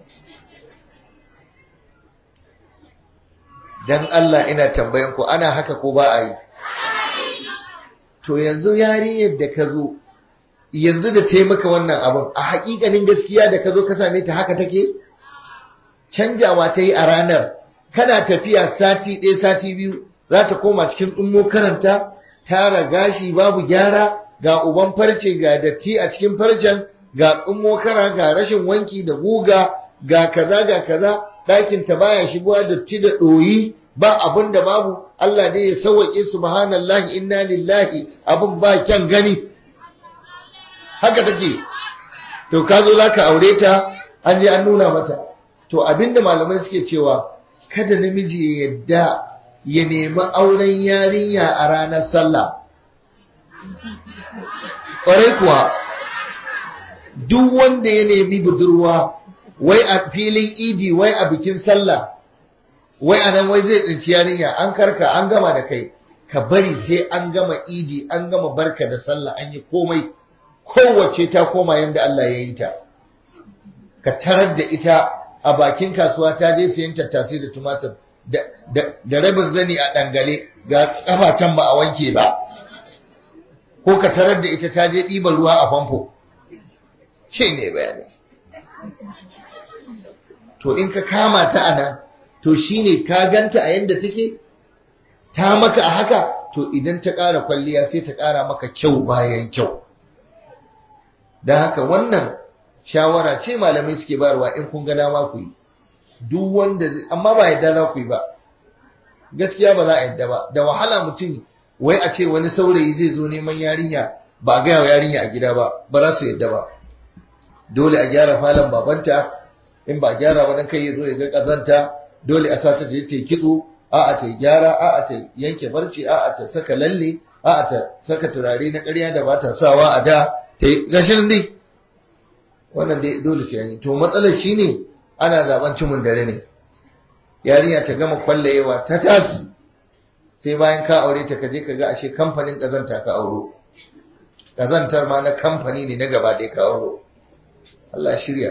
dan Allah ina tambayan ku ana haka ko ba a yi to yanzu yarinyar da ka zo yanzu da taimaka wannan abin a hakikanin gaskiya da ka zo ka same ta haka take canjawa ta yi a ranar kana tafiya sati ɗaya sati biyu za ta koma cikin ɗummo karanta tara gashi babu gyara ga uban farce ga datti a cikin farcen ga ɗummo kara ga rashin wanki da guga ga kaza ga kaza ɗakin ta baya shigowa datti da ɗoyi ba abin da babu Allah ne ya sauwaƙe subhanallahi inna lillahi abin ba kyan gani haka take to ka zo zaka aure ta an je an nuna mata to abinda malamai suke cewa kada namiji ya yadda ya nemi auren yarinya a ranar sallah ƙwarai kuwa duk wanda ya nemi budurwa wai a filin idi wai a bikin sallah wai anan wai zai tsinci yarinya an karka an gama da kai ka bari sai an gama idi an gama barka da sallah an yi komai kowace ta koma yadda Allah ya yi ta ka tarar da ita a bakin kasuwa ta je sayan tattasai da tumatir da rabin zani a dangale ga kafa can ba a wanke ba ko ka tarar da ita ta je ɗiban ruwa a famfo ce ne bayani to in ka kama ta a nan to shine ka ganta a yadda take ta maka a haka to idan ta ƙara kwalliya sai ta ƙara maka kyau bayan kyau don haka wannan shawara ce malamai suke bayarwa in kun ga dama ku yi duk wanda amma ba yadda za ku yi ba gaskiya ba za a yadda ba da wahala mutum wai a ce wani saurayi zai zo neman yarinya ba a gaya wa yarinya a gida ba ba za su yadda ba dole a gyara falon babanta in ba gyara ba dan kai ya zo ya ga kazanta dole a sa ta je ta yi kitso a'a ta gyara a'a ta yanke barci a'a ta saka lalle a'a ta saka turare na ƙarya da ba ta sawa a da ta yi gashin dai wannan dai dole sai yi to matsalar shine ana zaben cimin dare ne yarinya ta gama kwallayewa ta tas sai bayan ka aure ta kaje ka ga ashe kamfanin kazanta ka auro kazantar ma na kamfani ne na gaba ɗaya ka auro Allah shirya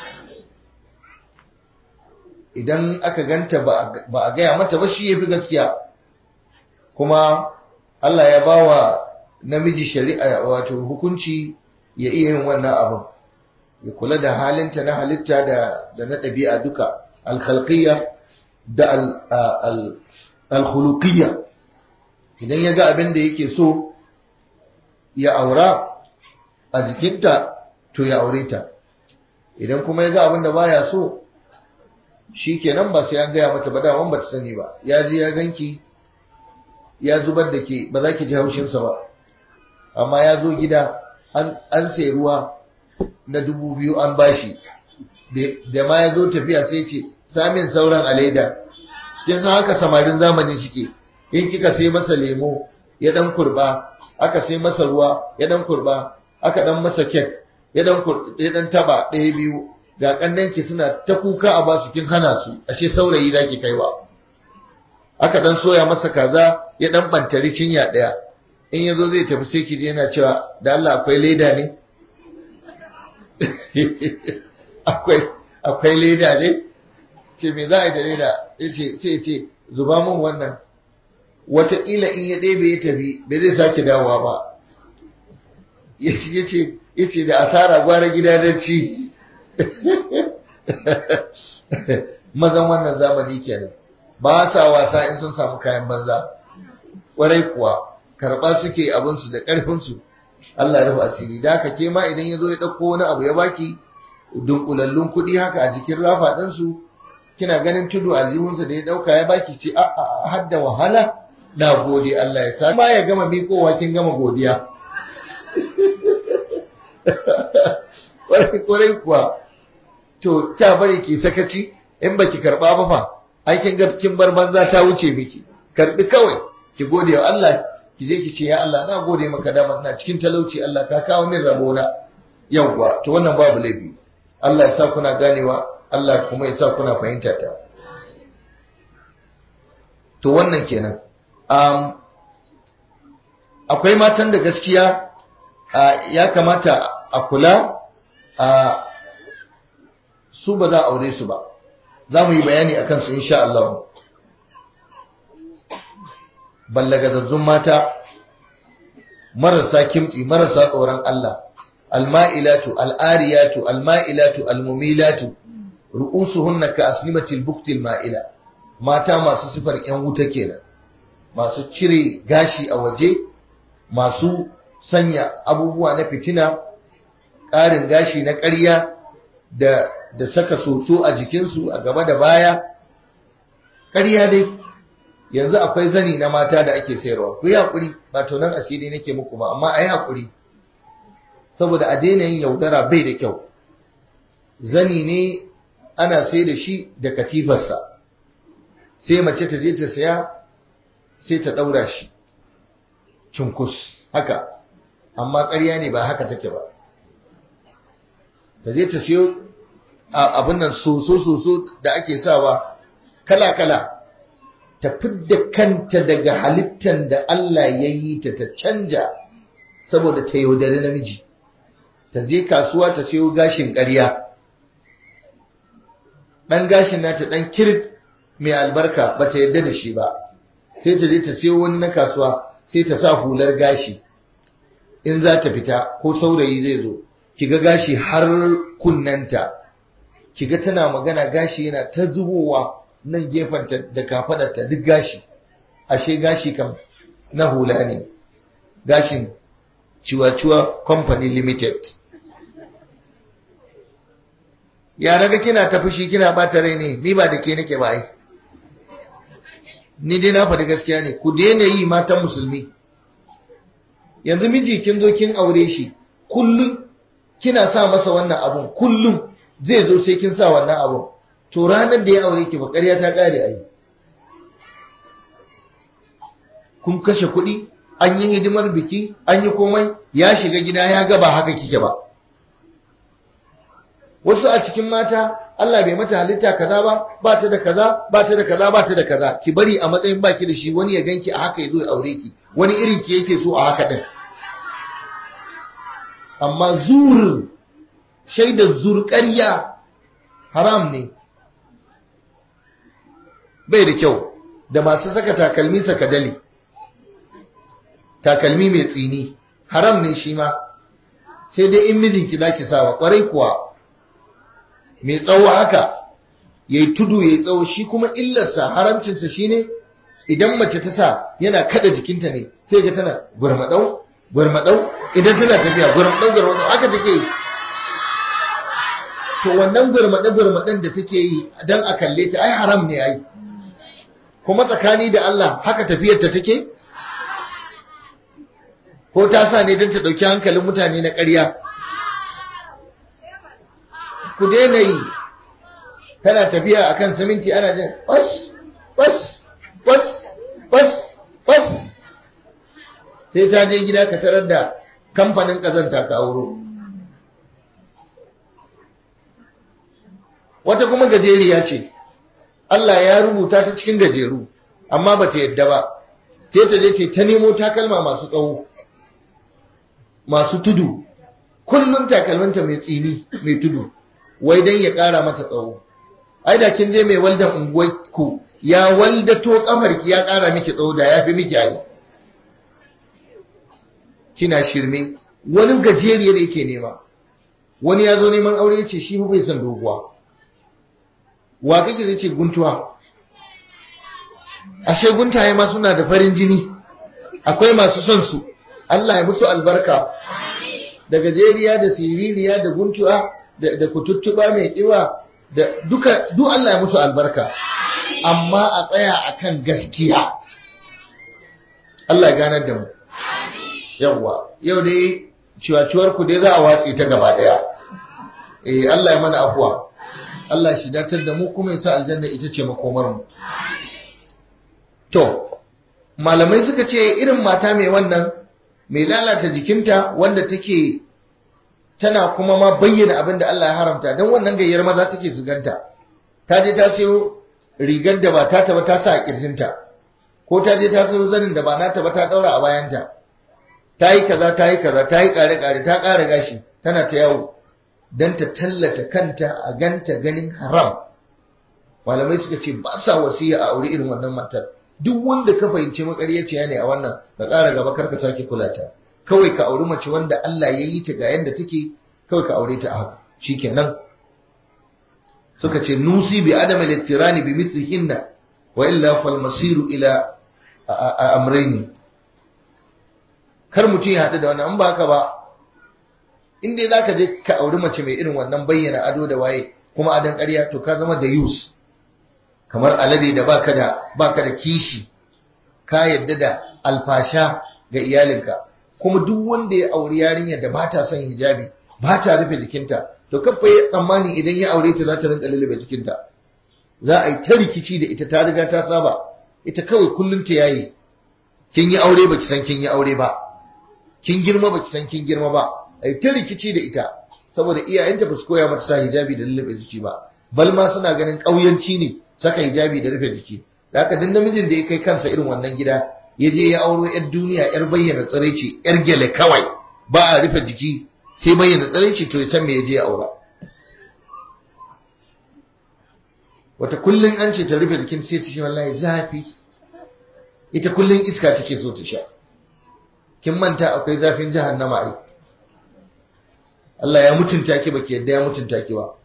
idan aka ganta ba a gaya mata ba shi ya fi gaskiya kuma Allah ya ba wa namiji shari'a wato hukunci ya iya yin wannan abin ya kula da halinta na halitta da na ɗabi'a duka alkhalqiyya da alkhuluqiyya idan ya ga abin da yake so ya aura a jikinta to ya aure ta idan kuma ya ga abin da baya so shi kenan ba sai an gaya mata ba daman ba ta sani ba ya je ya ganki ya zubar da ke ba za ki ji haushinsa ba amma ya zo gida an sai ruwa na dubu biyu an bashi da ma ya zo tafiya sai ce samin sauran a leda kin san haka samarin zamani suke in kika sai masa lemo ya dan kurba aka sai masa ruwa ya dan kurba aka dan masa kek ya dan ya dan taba ɗaya biyu ga kannanki suna ta kuka a basu kin hana su ashe saurayi zaki kaiwa aka dan soya masa kaza ya dan bantari cinya daya in yazo zai tafi sai kije yana cewa da Allah akwai leda ne akwai akwai leda ne ce me za a yi da leda yace sai ce zuba min wannan wataƙila in ya ɗebe ya tafi bai zai sake dawowa ba yace yace da asara gwara gida da ci mazan wannan zamani kenan ba sa wasa in sun samu kayan banza kwarai kuwa karɓa suke abinsu da ƙarfinsu Allah ya rufe asiri da haka ke ma idan ya zo ya ɗauko wani abu ya baki dunkulallun kuɗi haka a jikin rafa ɗinsu kina ganin tudu aljihunsa da ya ɗauka ya baki ce a a hadda wahala na gode Allah ya sa ma ya gama miƙowa kin gama godiya kwarai kuwa to ta bari ki sakaci in baki karba ba fa aikin ga kin bar banza ta wuce miki karbi kawai ki gode wa Allah ki je ki ce ya Allah na gode maka da ina cikin talauci Allah ka kawo min rabona yawwa to wannan babu laifi Allah ya sa kuna ganewa Allah kuma ya sa kuna fahimta ta to wannan kenan um, akwai matan da gaskiya uh, ya kamata a kula a su ba za a aure su ba za mu yi bayani a kansu insha Allah ballagazazzun mata marasa kimtsi marasa tsoron Allah alma'ilatu al'ariyatu alma'ilatu almumilatu ru'usuhunna ka asnimatil buktil ma'ila mata masu sifar yan wuta kenan masu cire gashi a waje masu sanya abubuwa na fitina ƙarin gashi na ƙarya da da saka soso a jikinsu a gaba da baya ƙarya dai yanzu akwai zani na mata da ake sayarwa ku yi haƙuri ba tonan asiri nake muku ba amma a yi haƙuri saboda a daina yin yaudara bai da kyau zani ne ana sai da shi da katifarsa sai mace ta je ta saya sai ta ɗaura shi cunkus haka amma ƙarya ne ba haka take ba ta je ta siyo abin nan soso-soso da ake sawa kala-kala ta fidda kanta daga halittan da Allah ya yi ta ta canja saboda ta yaudari namiji ta je kasuwa ta siyo gashin ƙarya ɗan gashin nata ɗan kirit mai albarka ba ta yarda da shi ba sai ta je ta siyo wani na kasuwa sai ta sa hular gashi in za ta fita ko saurayi zai zo kiga gashi har kunnanta kiga tana magana gashi yana ta zubowa nan gefenta da kafadarta duk gashi ashe gashi kam na hula ne gashin ciwa-ciwa company limited ya naga kina ta fushi kina bata rai ne ni ba da ke nake ba ai ni dai na faɗi gaskiya ne ku daina yi matan musulmi yanzu miji kin zo kin aure shi kullum kina sa masa wannan abun kullum zai zo sai kin sa wannan abun to ranar da ya aure ki ba ƙarya ta ƙare ai kun kashe kuɗi an yi hidimar biki an yi komai ya shiga gida ya ga ba haka kike ba wasu a cikin mata Allah bai mata halitta kaza ba ba ta da kaza ba ta da kaza ba ta da kaza ki bari a matsayin baki da shi wani ya ganki a haka yazo ya aure ki wani irin ki yake so a haka din amma zur shaidar zur ƙarya haram ne bai da kyau da masu saka takalmi saka dali takalmi mai tsini haram ne shi ma sai dai in mijinki zaki sawa kwarai kuwa mai tsawo haka yayi tudu yayi tsawo shi kuma illarsa haramcinsa shine idan mace ta sa yana kada jikinta ne sai ga tana gurmadau gurmadau idan tana tafiya gurmadau gurmadau haka take yi to wannan gurmade gurmaden da take yi dan a kalle ta ai haram ne ai kuma tsakani da Allah haka tafiyar ta take ko ta sa ne don ta ɗauki hankalin mutane na ƙarya ku daina yi tana tafiya a kan siminti ana jin bas bas bas bas bas sai ta je gida ka tarar da kamfanin ƙazanta ka auro wata kuma gajeriya ce Allah ya rubuta ta cikin gajeru amma ba ta yadda ba sai ta je ta nemo takalma masu tsawo masu tudu kullum takalminta mai tsini mai tudu wai dan ya ƙara mata tsawo ai da kin je mai waldan unguwarku ya waldato kafarki ya ƙara miki tsawo da ya fi miki ayi kina shirme wani gajeriyar yake nema wani ya zo neman aure ya ce shi bai son doguwa wa kake zai ce guntuwa ashe guntaye ma suna da farin jini akwai masu son su Allah ya musu albarka da gajeriya da siririya da guntuwa da kututtuba mai kiwa da duka duk Allah ya musu albarka amma a tsaya akan gaskiya Allah ya ganar da mu yawwa yau dai ciwaciwar ku dai za a watse ta gaba daya eh Allah ya mana afuwa Allah shi datar da mu kuma ya sa aljanna ita ce makomar mu to malamai suka ce irin mata mai wannan mai lalata jikinta wanda take tana kuma ma bayyana abin da Allah ya haramta don wannan gayyar maza take zuganta ta je ta sayo rigar da ba ta ba ta sa a kirjinta ko ta je ta sayo zanin da ba nata ba ta daura a bayanta ta yi kaza ta yi kaza ta yi kare kare ta kare gashi tana ta yawo don ta tallata kanta a ganta ganin haram malamai suka ce ba sa wasiya a aure irin wannan matar duk wanda ka fahimci makaryaciya ne a wannan ka ƙara gaba karka sake kula ta kawai ka auri mace wanda Allah ya yi ta ga yanda take kawai ka aure ta a haka shikenan suka ce nusi bi adam al-ittirani bi mithlihinna wa illa fal masiru ila amrayni kar mutum ya haɗu da wannan an ba haka ba in dai zaka je ka auri mace mai irin wannan bayyana ado da waye kuma adon ƙarya to ka zama da yus kamar alade da baka da baka da kishi ka yadda da alfasha ga iyalinka kuma duk wanda ya auri yarinya da ba ta son hijabi ba ta rufe jikinta to kafa ya tsammani idan ya aure ta za ta rinka lullube jikinta za a yi ta rikici da ita ta riga ta saba ita kawai kullum ta yayi kin yi aure baki san kin yi aure ba kin girma baki san kin girma ba ai ta rikici da ita saboda iyayenta ba su koya mata sa hijabi da lullube jiki ba bal ma suna ganin ƙauyanci ne saka hijabi da rufe jiki da haka duk namijin da ya kai kansa irin wannan gida ya je ya auro yar duniya yar bayyana tsiraici yar gele kawai ba a rufe jiki sai bayyana tsiraici to ya san me ya je ya aura wata kullun an ce ta rufe jikin sai ta ce wallahi zafi ita kullun iska take so ta sha kin manta akwai zafin jahannama ai Allah ya mutunta ki baki yadda ya mutunta ki ba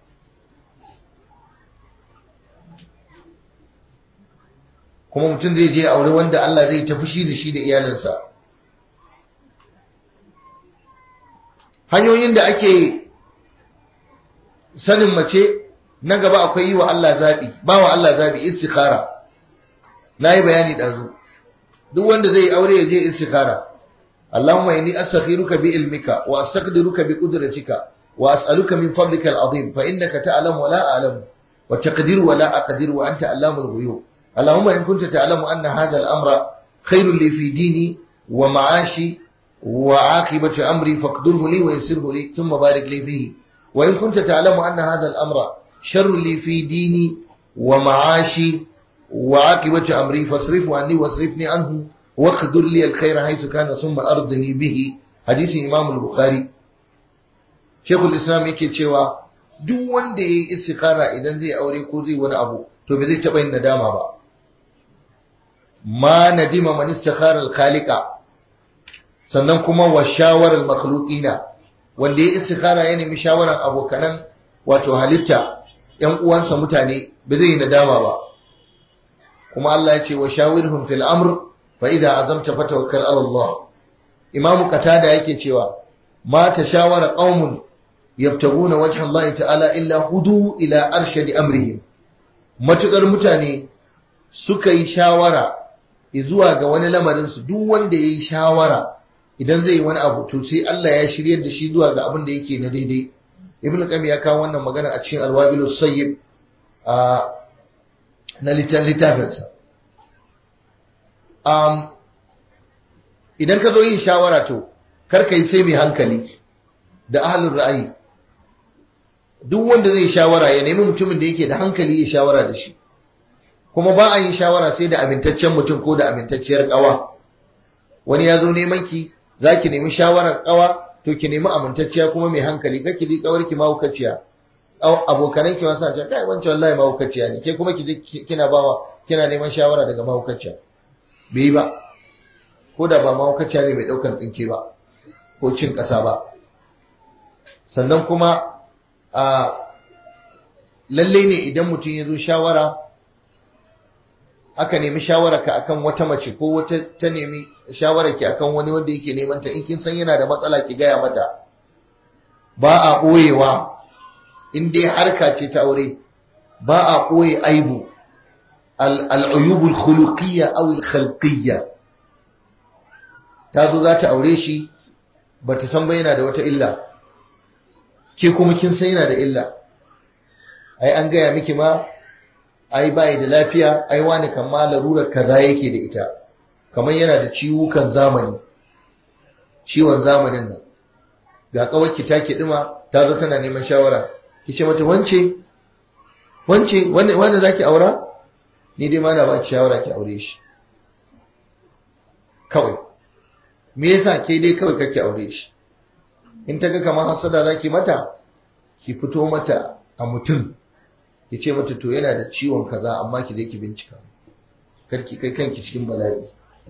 kuma mutum zai je aure wanda Allah zai ta fushi da shi da iyalinsa hanyoyin da ake sanin mace na gaba akwai yi wa Allah zabi ba wa Allah zabi istikhara nayi bayani dazu duk wanda zai aure ya je istikhara Allahumma inni astakhiruka bi ilmika wa astaqdiruka bi qudratika wa as'aluka min fadlika al-azim fa innaka ta'lamu wa la a'lamu wa taqdiru wa la aqdiru wa anta allamul ghuyub Allahumma in kunta ta'lamu anna hadha al-amra khairun li fi dini wa ma'ashi wa aqibati amri faqdurhu li wa yassirhu li thumma barik li fihi wa in kunta ta'lamu anna hadha al-amra sharrun li fi dini wa ma'ashi وعاقبة أمري فاصرفه عني واصرفني عنه واقدر لي الخير حيث كان ثم أرضني به حديث إمام البخاري شيخ الإسلام yake cewa duk wanda yayi istikhara idan zai aure ko zai wani abu to bai zai taba yin nadama ba ma nadima man istikhara al-khaliqa sannan kuma wa shawar al-makhluqina wanda yayi istikhara ya nemi shawaran abokanan wato halitta yan uwansa mutane bai zai yi nadama ba kuma Allah ya ce wa shawirhum fil amr fa idza azamta fatawakkal ala Allah Imam Qatada yake cewa ma tashawara qaumun yabtaguna wajha Allah ta'ala illa hudu ila arshadi amrihim matukar mutane suka yi shawara zuwa ga wani lamarin su duk wanda yayi shawara idan zai yi wani abu to sai Allah ya shiryar da shi zuwa ga abin da yake na daidai Ibn Qayyim ya kawo wannan magana a cikin Al-Wabilus Sayyib a na littafinsa. Um, idan ka zo yin shawara to, karka yi sai mai hankali da ahalin ra'ayi. Duk wanda zai shawara ya nemi mutumin da yake da hankali ya shawara da shi. Kuma ba a yin shawara sai da amintaccen mutum ko da amintacciyar ƙawa. Wani ya zo neman ki, za ki nemi shawarar ƙawa, to ki nemi amintacciya kuma mai hankali, kake ji ƙawar ki mahaukaciya. abokanan ki wasu ce kai wancan wallahi mahaukaciya ne ke kuma ki kina bawa kina neman shawara daga mahaukaciya bai ba ko da ba mahaukaciya ne mai daukan tsinke ba ko cin kasa ba sannan kuma a lalle ne idan mutum ya zo shawara aka nemi shawara ka akan wata mace ko wata ta nemi shawara ki akan wani wanda yake neman ta in kin san yana da matsala ki gaya mata ba a ɓoyewa in dai harka ce ta aure ba a ɓoye aibu al'ayyubul khuluqiyya aw al-khalqiyya ta zo za ta aure shi ba ta san ba yana da wata illa ke kuma kin san yana da illa ai an gaya miki ma ai bai da lafiya ai wani kan ma larurar kaza yake da ita kamar yana da ciwukan zamani ciwon zamanin nan ga kawai ta kiɗima ta zo tana neman shawara ki ce mata wance wance wanda zaki aura ni dai ma na baki shawara ki aure shi kawai me yasa ke dai kawai kake aure shi in ta ga kamar hasada zaki mata ki fito mata a mutum ki ce mata to yana da ciwon kaza amma ki je ki bincika karki kai kanki cikin bala'i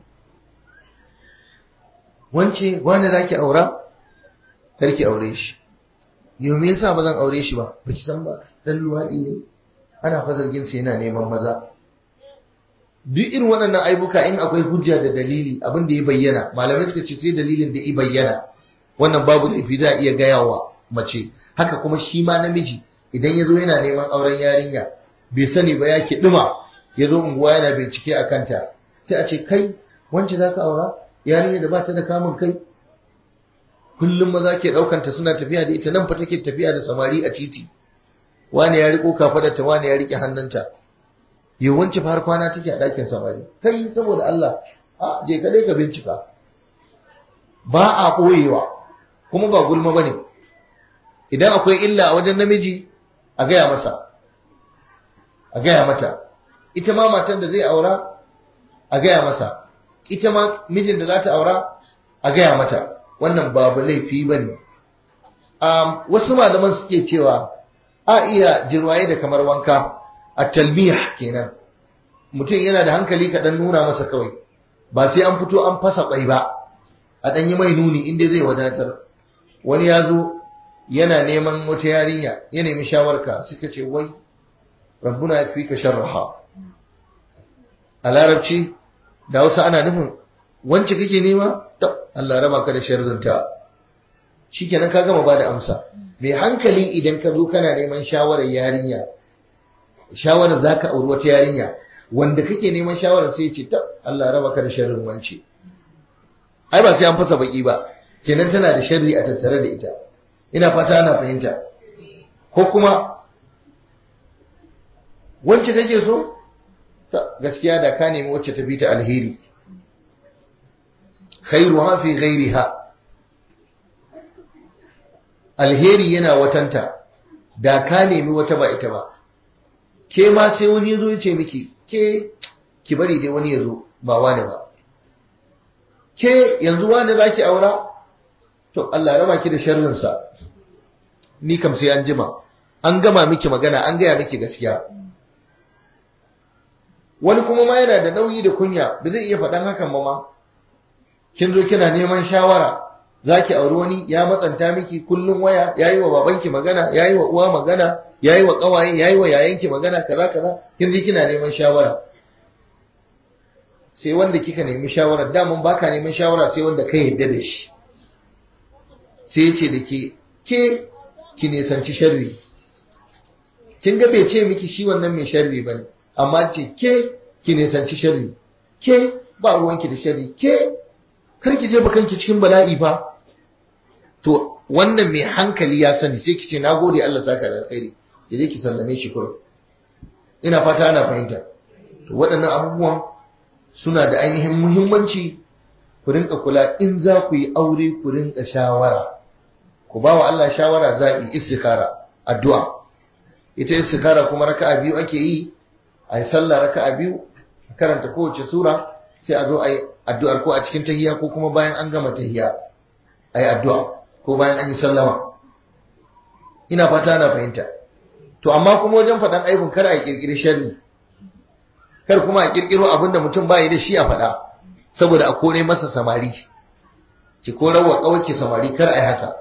wance wanda zaki aura karki aure shi yau me yasa ba zan aure shi ba baki san ba dan luwadi ne ana fa zargin sa yana neman maza duk irin waɗannan aibuka in akwai hujja da dalili abin da ya bayyana malamai suka ce sai dalilin da ya bayyana wannan babu laifi za a iya gaya wa mace haka kuma shi ma namiji idan ya zo yana neman auren yarinya bai sani ba ya kiɗima ya zo unguwa yana bincike a kanta sai a ce kai wance za ka aura yarinya da ba ta da kamun kai kullum maza ke ɗaukanta suna tafiya da ita nan fa take tafiya da samari a titi wani ya riko kafadarta wani ya rike hannunta yawanci har kwana take a ɗakin samari kai saboda Allah a je ka dai ka bincika ba a ɓoyewa kuma ba gulma bane idan akwai illa a wajen namiji a gaya masa a gaya mata ita ma matan da zai aura a gaya masa ita ma mijin da za ta aura a gaya mata wannan babu laifi ba ne wasu malaman suke cewa a iya jirwaye da kamar wanka a talmiyah kenan mutum yana da hankali kaɗan nuna masa kawai ba sai an fito an fasa ƙwai ba a ɗan yi mai nuni inda zai wadatar wani ya zo yana neman wata yarinya ya nemi shawarka suka ce wai rabbuna ya fi ka sharraha a larabci da wasu ana nufin wance kake nema Allah raba ka da sharrinta shikenan ka gama bada amsa mai hankali idan ka zo kana neman shawarar yarinya shawarar zaka auri wata yarinya wanda kake neman shawarar sai ya ce ta Allah raba ka da sharrin wance ai ba sai an fasa baki ba kenan tana da sharri a tattare da ita ina fata ana fahimta ko kuma wance kake so ta gaskiya da ka nemi wacce ta fi ta alheri khairuha fi ghairiha alheri yana watanta da ka nemi wata ba ita ba ke ma sai wani ya zo ya ce miki ke ki bari dai wani ya zo ba wani ba ke yanzu wani za ki aura to Allah raba ki da sharrinsa ni kam sai an jima an gama miki magana an gaya miki gaskiya wani kuma ma yana da nauyi da kunya ba zai iya faɗan hakan ba ma kin zo kina neman shawara zaki auri wani ya matsanta miki kullum waya yayi wa babanki magana yayi wa uwa magana yayi wa kawaye yayi wa yayanki magana kaza kaza kin ji kina neman shawara sai wanda kika nemi shawara daman baka neman shawara sai wanda ka yarda da shi sai yace da ke ke ki nisanci sharri kin ga bai ce miki shi wannan mai sharri bane amma ce ke ki nisanci sharri ke ba ruwanki da sharri ke kar ki je bakanki cikin bala'i fa to wannan mai hankali ya sani sai ki ce nagode Allah saka da alkhairi ki je ki sallame shi kurum ina fata ana fahimta to waɗannan abubuwan suna da ainihin muhimmanci ku rinka kula in za ku yi aure ku rinka shawara ku ba wa Allah shawara zaɓi istikhara addu'a ita istikhara kuma raka'a biyu ake yi a yi sallah raka'a biyu a karanta kowace sura sai a zo a yi addu'ar ko a cikin tahiya ko kuma bayan an gama tahiya a yi addu'a ko bayan an yi sallama ina fata ana fahimta to amma kuma wajen faɗan aibun kar a yi ƙirƙiri sharri kar kuma a ƙirƙiro abin da mutum ba yi da shi a faɗa saboda a kore masa samari ki korar wa ƙawaki samari kar a yi haka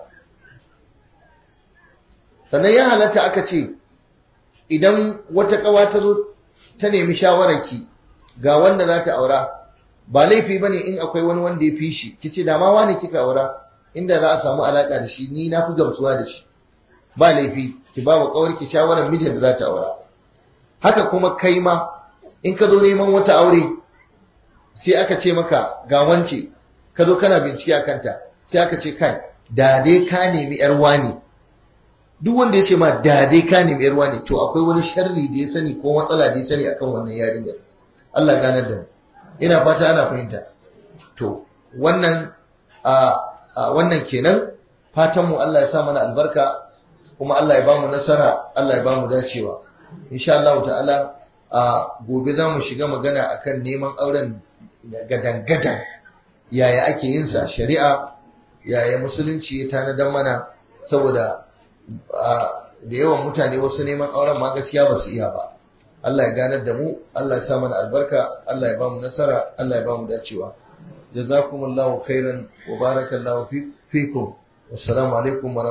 sannan ya halatta aka ce idan wata ƙawa ta zo ta nemi shawararki ga wanda za ta aura ba laifi bane in akwai wani wanda ya fi shi kice da ma wani kika aura inda za a samu alaka da shi ni na fi gamsuwa da shi ba laifi ki ba wa kawarki shawarar mijin da za ta aura haka kuma kai ma in ka zo neman wata aure sai aka ce maka ga wance ka zo kana bincike a kanta sai aka ce kai da dai ka nemi yar wani duk wanda ya ce ma da dai ka nemi yar wani to akwai wani sharri da ya sani ko matsala da ya sani akan wannan yarinyar Allah ganar da mu ina fata ana fahimta to wannan a wannan kenan fatan mu Allah ya sa mana albarka kuma Allah ya ba mu nasara Allah ya ba mu dacewa insha Allah ta'ala a gobe za mu shiga magana akan neman auren gadan-gadan yaya ake yin sa shari'a yaya musulunci ya tanadar mana saboda da yawan mutane wasu neman auren ma gaskiya ba su iya ba Allah ya ganar da mu Allah ya sa mana albarka Allah ya ba mu nasara Allah ya ba mu dacewa jazakumullahu khairan wa barakallahu fikum wassalamu alaikum wa